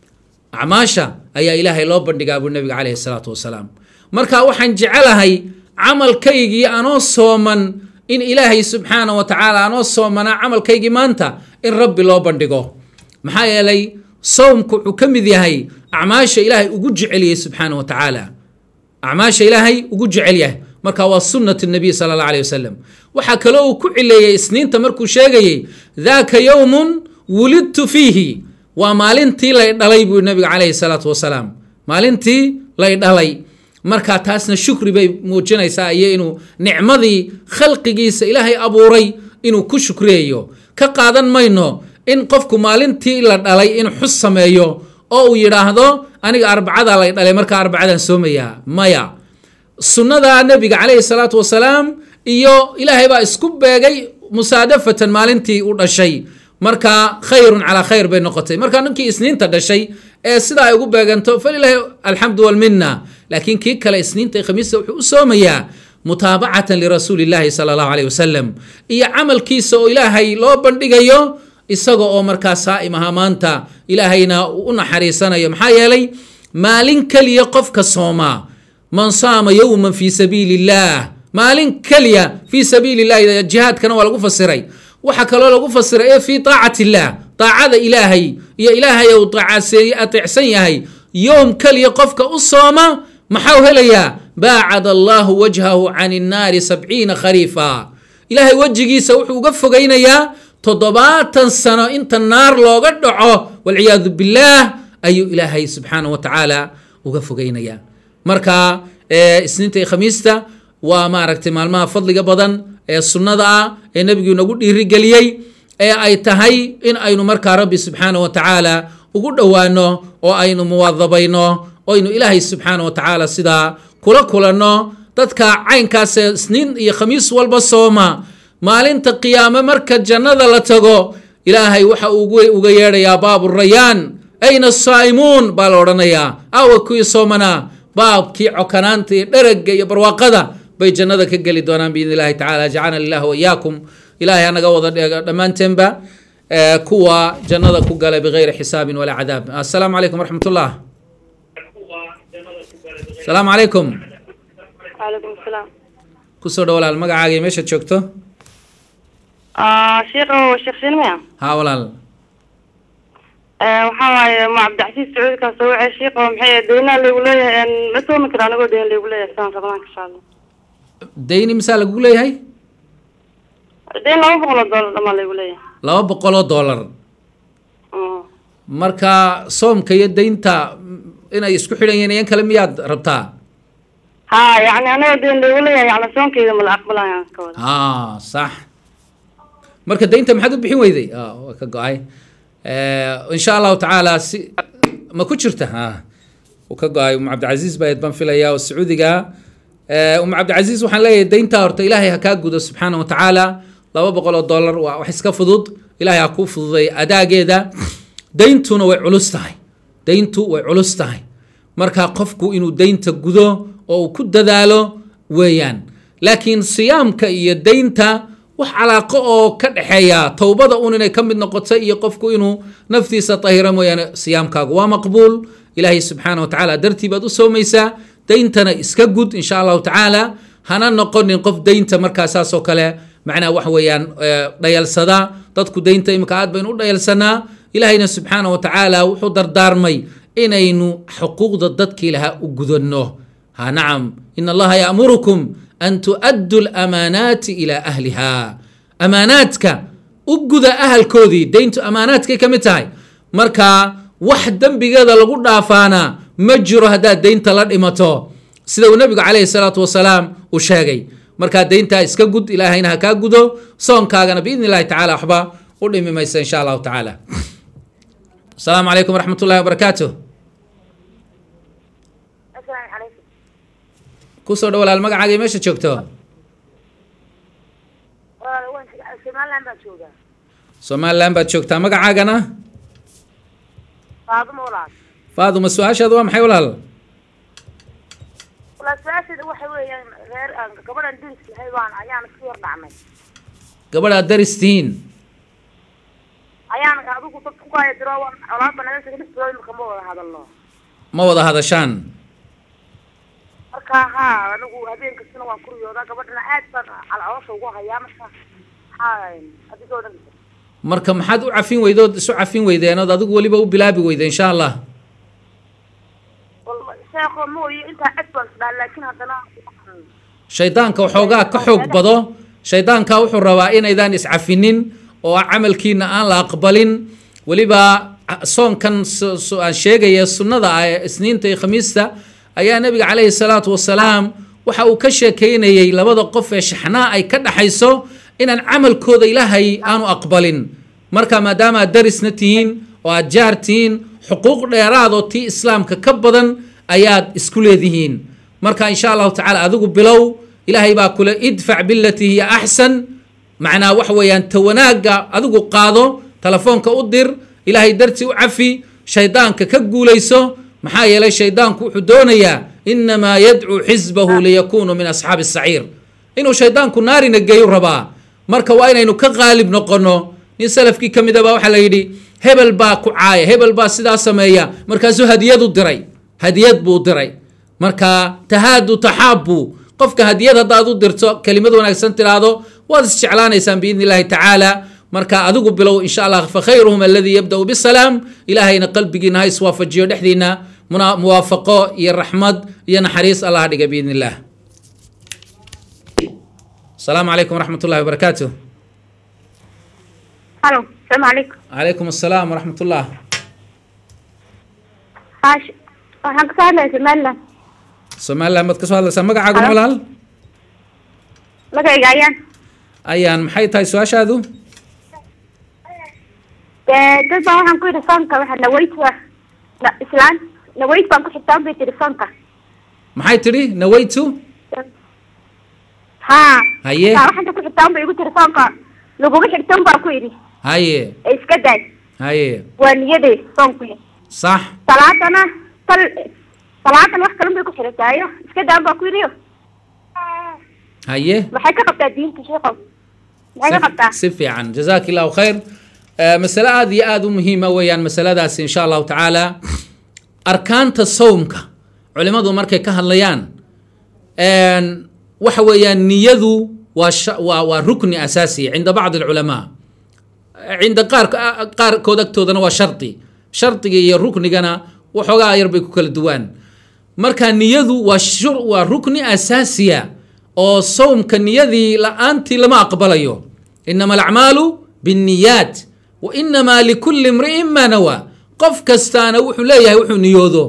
acmaasha ayaa ilaahay loo bandhigaa buu nabiga calayhi salaatu wasalaam marka waxaan jecelahay camalkaygii anoo sooman in ilaahay subxaana wa tacaala anoo soomanaa camalkaygii maanta in rabbi loo bandhigo maxaa yeelay sowmku wuxuu ka mid yahay acmaasha ilaahay ugu jeceliyey subxaana wa tacaala acmaasha ilaahay ugu jecel yahay marka waa sunnat nabiy sala allah alayh wasalam waxaa kaloo uu ku cileeyey isniinta markuu sheegayey daaka yowmun wulidtu fiihi waa maalintii lay dhalay buu nabiga calayhi salaatu wasalaam maalintii lay dhalay marka taasna shukri bay muujinaysaa iyo inuu nicmadii khalqigiisa ilaahay abuuray inuu ku shukriyayo ka qaadan mayno in qofku maalintii la dhalay in xus sameeyo oo uu yidhaahdo aniga arbacada lay dhalay markaa arbacadaan soomayaa maya sunnada nebiga calayhi salaatu wasalaam iyo ilaahay baa isku beegay musaadafatan maalintii u dhashay marka khayrun calaa khayr bay noqotay marka ninkii isniinta dhashay ee sidaa ay ugu beeganto falilaahi alxamdu walminna laakiin kii kale isniinta iyo khamiista wuxuu u soomayaa mutaabacatan lirasuuli llahi sala allahu alayh wasalam iyo camalkiisa oo ilaahay loo bandhigayo isaga oo markaa saa'im ahaa maanta ilaahayna uu u naxariisanayo maxaa yeelay maalin keliya qofka soomaa man saama yowman fii sabiili illaah maalin keliya fii sabiili illahi jihaadkana waa lagu fasiray waxaa kaloo lagu fasiray ee fii taacati illaah taacada ilaahay iyo ilaahay ou taacaseeye ateecsan yahay yowm keliya qofka u sooma maxau helayaa baacad allahu wajhahu can innaari sabciina khariifa ilaahay wejigiisa wuxuu uga fogaynayaa toddobaatan sano inta naar looga dhaco walciyaadu billaah ayuu ilaahay subxaana wa tacaala uga fogaynayaa marka isniinta iyo khamiista waa maaragtay maalmaha fadliga badan ee sunnada ah ee nebigu inagu dhiirigeliyey ee ay tahay in aynu markaa rabbi subxaana wa tacaala ugu dhowaano oo aynu muwaadabayno oynu ilaahay subxaana wa tacaala sidaa kula kulanno dadka caynkaasee isniin iyo khamiis walba sooma maalinta qiyaame marka jannada la tago ilaahay waxa uu uga yeedhayaa baabu rayaan ayna asaa'imuun baa la odhanayaa awa kuwii soomanaa baabkii cokanaanta iyo dheragga iyo barwaaqada bay jannada ka geli doonaan biidn illahi tacala jacalna lilah waiyaakum ilahay hanaga wada dheego dhammaanteenba kuwa jannada ku gala bigayri xisaabin walaa cadaab assalaamu calaykum waraxmat ullah asalaamu calaykum calaykum asalaam kusoo dhow walaal magacaaga iyo meeshaad joogto sheekh sheekh sinmaya haa walaal waxaa waaye ma cabdicasiis sacuudi kaa soo wacay sheekh oo maxay deynaa laygu leeyahay ma soomi kara anigoo deyn laygu leeyahay saan ramadaanka insha allah dayni misaa lagugu leeyahay deyn laba boqol oo doolar dhamaa laygu leeyahay laba boqol oo dollar marka soomka iyo daynta inay isku xidhan yihiin iyan kale miyaad rabtaa ha yani anigoo deyn laygu leeyahay yani soonkeyda ma la aqbalaya ka wada ha sax marka daynta maxaad u bixin weyday waa ka go-ay insha allahu tacaala si ma ku jirta ha uu ka go-ay um cabdicasiis baa baan filaya oo sacuudiga um cabdicasiis waxaan leeyahay daynta horta ilaahay ha kaa gudo subxaana wa tacaala laba boqol oo dollar waa wax iska fudud ilaahay ha kuu fududay adaageeda dayntuna way culus tahay dayntu way culus tahay marka qofku inuu daynta gudo oo uu ku dadaalo weeyaan laakiin siyaamka iyo daynta wax calaaqo oo ka dhexeeya towbada un inay ka mid noqoto iyo qofku inuu naftiisa tahira mooyaane siyaamkaagu waa maqbuul ilaahay subxaana wa tacaala dartii baad u soomaysaa dayntana iska gud insha allahu tacaala hana noqonin qof daynta markaa saas oo kale macnaha wax weeyaan dhayalsada dadku daynta imika aad baynu u dhayalsanaa ilaahayna subxaana wa tacaala wuxuu dardaarmay inaynu xuquuqda dadkii lahaa u gudanno ha nacam in allaha ya'murukum an tu'addu lamaanaati ilaa ahliha amaanaadka u guda ahalkoodii dayntu amaanaadkay ka mid tahay marka wax dembigeeda lagu dhaafaana ma jiro haddaad daynta la dhimato sida uu nebigu calayhi salaatu wasalaam uu sheegay markaa dayntaa iska gud ilaahayna ha kaa gudo soonkaagana biidni illahi tacala waxba u dhimi maysa insha allahu tacaala asalaamu calaykum waraxmat ullahi wabarakaatu kusoo dhow walaal magacaaga iyo meesha joogto somaliland baan joogaa somaliland baad joogtaa magacaagana faaduma walaal faaduma su-aashaada waa maxay walaal walaa su-aasheeda waxa weeyaan reer aan gabadhan diris lahay baan ayaan isku yar dhacnay gabadhaad daristihiin ayaan adigu dad ku haya diro waan colaadba naga sheegay dhistooda imika ma wada hadalno ma wada hadashaan marka ha anigu habeen kastana waan kuriyoodaa gabadhana aad baan calcaloosha ugu hayaa marka maxaa adigoo dhan marka maxaad u cafin weydood isu cafin weydeen ood adigu weliba u bilaabi weyde insha allah wal sheekho mooye intaa cad baan isdhaa laakiin haddana shaydaanka waxoogaa ka xoog bado shaydaanka wuxuu rabaa inaydaan iscafinin oo camalkiina aan la aqbalin weliba soonkan su- su- aan sheegaya sunnada ah ee isniinta iyo khamiista ayaa nabiga calayhi salaatu wasalaam waxa uu ka sheekeynayey labada qof ee shaxnaa ay ka dhaxayso inaan camalkooda ilaahay aanu aqbalin marka maadaama aad darisna tihiin oo aad jaar tihiin xuquuq dheeraad oo tii islaamka ka badan ayaad isku leedihiin marka insha allahu tacaala adigu bilow ilaahay baa kule idfac bilatii hiya axsan macnaa waxa weeyaan ta wanaagga adigu qaado telefoonka u dir ilaahay dartii u cafi shaydaanka ka guulayso maxaa yeelay shaydaanku wuxuu doonayaa inamaa yadcuu xisbahu liyakunuu min asxaabi saciir inuu shaydaanku naarina geeyu rabaa marka waa inaynu ka qaalib noqono nin salafkii ka mid a baa waxaa la yidhi hebel baa ku caaya hebel baa sidaa sameeya markaasuu hadiyad u diray hadiyad buu diray marka tahaadu taxaabu qofka hadiyad haddaad u dirto kelimad wanaagsan tiraahdo waad isjeclaanaysaan biidni illaahi tacaala marka adigu bilow insha allah fakhayruhum aladii yabda'u bisalaam ilaahayna qalbigiina ha iswaafajiyo dhexdiina muna- muwaafaqo iyo raxmad iyo naxariis allah dhiga biidni illah asalaamu calaykum waraxmat ullahi wabarakaatu halo asalaamu calaykum calaykum asalaam waraxmat ullah haash waxaan kasoo hadlaya somaliland somaliland baad ka soo hadlaysaa magacaagu Halo. walaal magayga ayaan ayaan maxay tahay su-aashaadu dee dad baa waxaan ku yidhi soonka waxa nawayt wa na- islaan nawayt baan ku xigtaan bay tiri soonka maxay tidhi nawaytu ha Haye. taa waxanta ku xigtaan bay igu tiri soonka laguma xigtan baan ku yidhi haye ee iska daay haye waa niyadee soonku sax salaadana tal salaadan wax kalan bay ku xirantaayo iska daan baan ku yidhi haye maxay ka qabtaa diinta sheekow maxay ka qabtaa si fiican jazaak illahu khayr Eh, masale aada iyo aada u muhiima weeyaan masaladaasi insha allahu tacaala arkaanta sawmka culimadu markay ka hadlayaan een, waxa weeyaan niyadu waa sha- waa waa rukni asaasiya cinda bacdi alculamaa cinda qaar qaarkood agtoodana waa shardi shardiga iyo ruknigana waxoogaa yar bay ku kala duwaan marka niyadu waa shur waa rukni asaasiya oo sawmka niyadii la-aantii lama aqbalayo inama alacmaalu binniyaat wa inamaa likulli imri'in maa nawaa qof kastaana wuxuu leeyahay wuxuu niyoodo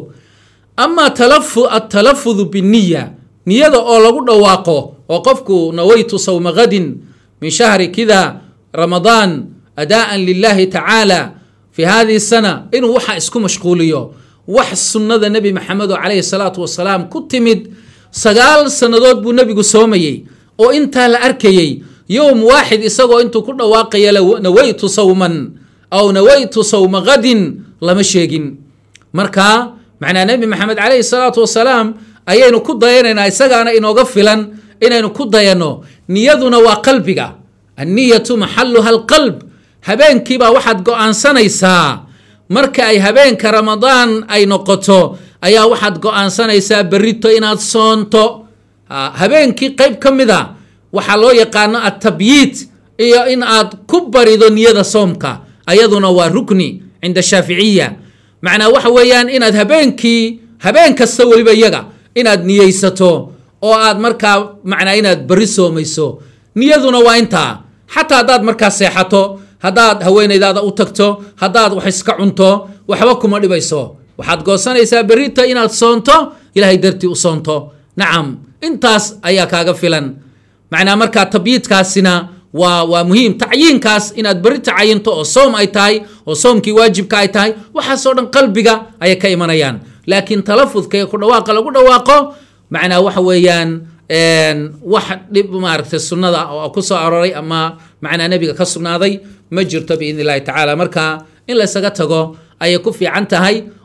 ama talafu atalafudu biniya niyada oo lagu dhawaaqo oo qofku nawaytu sawma gadin min shahri kida ramadaan adaan lilahi tacaala fi hadihi sana inuu waxa isku mashquuliyo wax sunnada nebi maxamedo calayhi salaatu wasalaam ku timid sagaal sannadood buu nebigu soomayey oo intaa la arkayey yowm waaxid isagoo intuu ku dhawaaqaya la- nawaytu sawman aw nawaytu sawma gadin lama sheegin marka macnaa nebi maxamed calayhi salaatu wasalaam ayaynu ku dayanaynaa isagaana inooga filan inaynu ku dayanno niyaduna waa qalbiga anniyatu maxaluha alqalb habeenkiibaa waxaad go-aansanaysaa marka ay habeenka ramadaan ay noqoto ayaa waxaad go-aansanaysaa berrito inaad soonto Ha, habeenkii qayb ka mid a waxaa loo yaqaano atabyiit iyo in aad ku barido niyada soomka ayaduna waa rukni cinda shaaficiya macnaa waxa weeyaan inaad habeenkii habeen kasta weliba iyaga inaad niyeysato oo aad markaa macnaa inaad beri soomayso niyaduna waa intaa xataa haddaad markaa seexato haddaad haweenaydaada u tagto haddaad wax iska cunto waxba kuma dhibayso waxaad goosanaysaa berrita inaad soonto ilaahay dartii u soonto nacam intaas ayaa kaaga filan macnaa markaa tabyiidkaasina waa waa muhiim tacyiinkaas inaad beri tacayinto oo soom ay tahay oo soomkii waajibka ay tahay waxaasoo dhan qalbiga ayay ka imanayaan laakiin talafudka ee ku dhawaaqa lagu dhawaaqo macnaa waxa weeyaan een, wax dhib maaragtay sunnada oo ku soo aroray ama macnaa nebiga ka sugnaaday ma jirto biidni illahi tacaala marka in laysaga tago ayay ku fiican tahay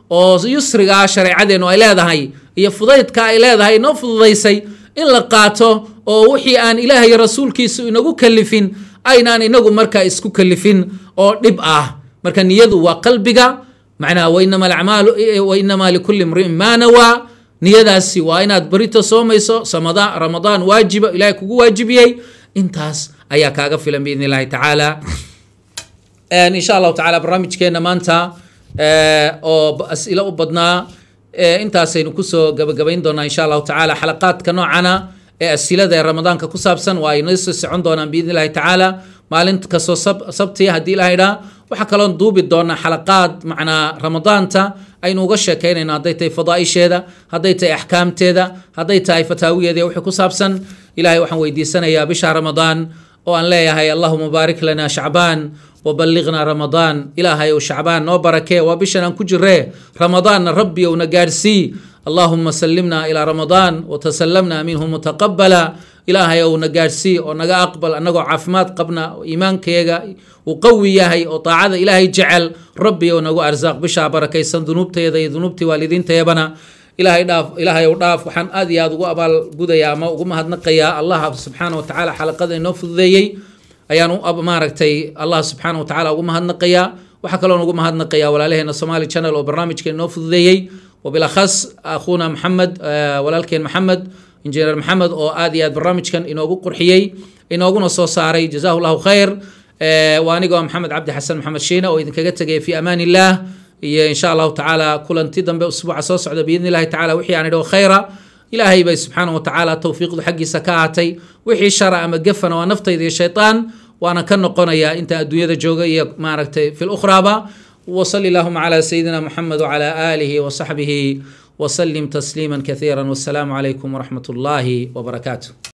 oo yusriga shareecadeenu ay leedahay iyo fudaydka ay leedahay inoo fududaysay in la qaato oo wixii aan ilaah iyo rasuulkiisu inagu kalifin aynaan inagu markaa isku kalifin oo dhib ah marka niyadu waa qalbiga macnaha wainama alacmaalu wainama likulli imriin maa nawaa niyadaasi waa inaad berito soomayso samada ramadaan waajiba ilahay kugu waajibiyey intaas ayaa kaaga filan biidn illahi tacaala insha allahu tacala barnaamijkeena maanta oo as'ilo u badnaa intaasaynu kusoo gabagabayn doonaa insha allahu tacaala xalaqaadka noocana ee asilada ee ramadaanka ku saabsan waa ay noo soo socon doonaan biidn illahi tacaala maalin kastoo sabtiya haddii ilaha idhaa waxaa kaloon duubi doonaa xalaqaad macnaa ramadaanta aynu uga sheekaynayno hadday tahay fadaaisheeda hadday tahay axkaamteeda hadday tahay fataawiyeeda wixii ku saabsan ilahay waxaan weydiisanayaa bisha ramadaan oo aan leeyahay allahuma baarik lana shacbaan وبلغنا رمضان إلهي وشعبان نو بركة وبشنا كجرة رمضان ربي ونجارسي اللهم سلمنا إلى رمضان وتسلمنا منه متقبلا إلهي ونجارسي ونجا أقبل أنجو عفمات قبنا إيمان كيجا وقوي ياهي وطاعة إلهي جعل ربي ونجو أرزاق بشا بركة سن ذنوبتي يدي ذنوبتي والدين تيبنا ilaahay dhaaf ilaahay u dhaaf waxaan aad iyo aad ugu abaal gudayaa ama ugu mahadnaqayaa allah subxaana wa tacaala xalaqada inoo fududeeyey ayaan u maaragtay allah subxaana wa tacaala ugu mahadnaqayaa waxaa kaloon ugu mahadnaqayaa walaalaheena somali channel oo barnaamijka inoo fududeeyey wabilakhas akhuuna maxamed walaalkeen maxamed injineer maxamed oo aad iyo aad barnaamijkan inoogu qurxiyey inooguna soo saaray jazahu llahu khayr waa anigoo maxamed cabdi xasan maxamed shiine oo idinkaga tegaya fi amaan illah iyo insha allahu tacaala kulanti dambe usbuuca soo socda biidni illahi tacala wixii aan idho khayra ilaahay bay subxaana wa tacaala towfiiqdu xaggiisa ka ahatay wixii shara ama gefana waa naftayda iyo shaytaan waana ka noqonayaa inta adduunyada jooga iyo maaragtay fi lukhraaba وصل اللهم على سيدنا محمد وعلى آله وصحبه وسلم تسليما كثيرا والسلام عليكم ورحمة الله وبركاته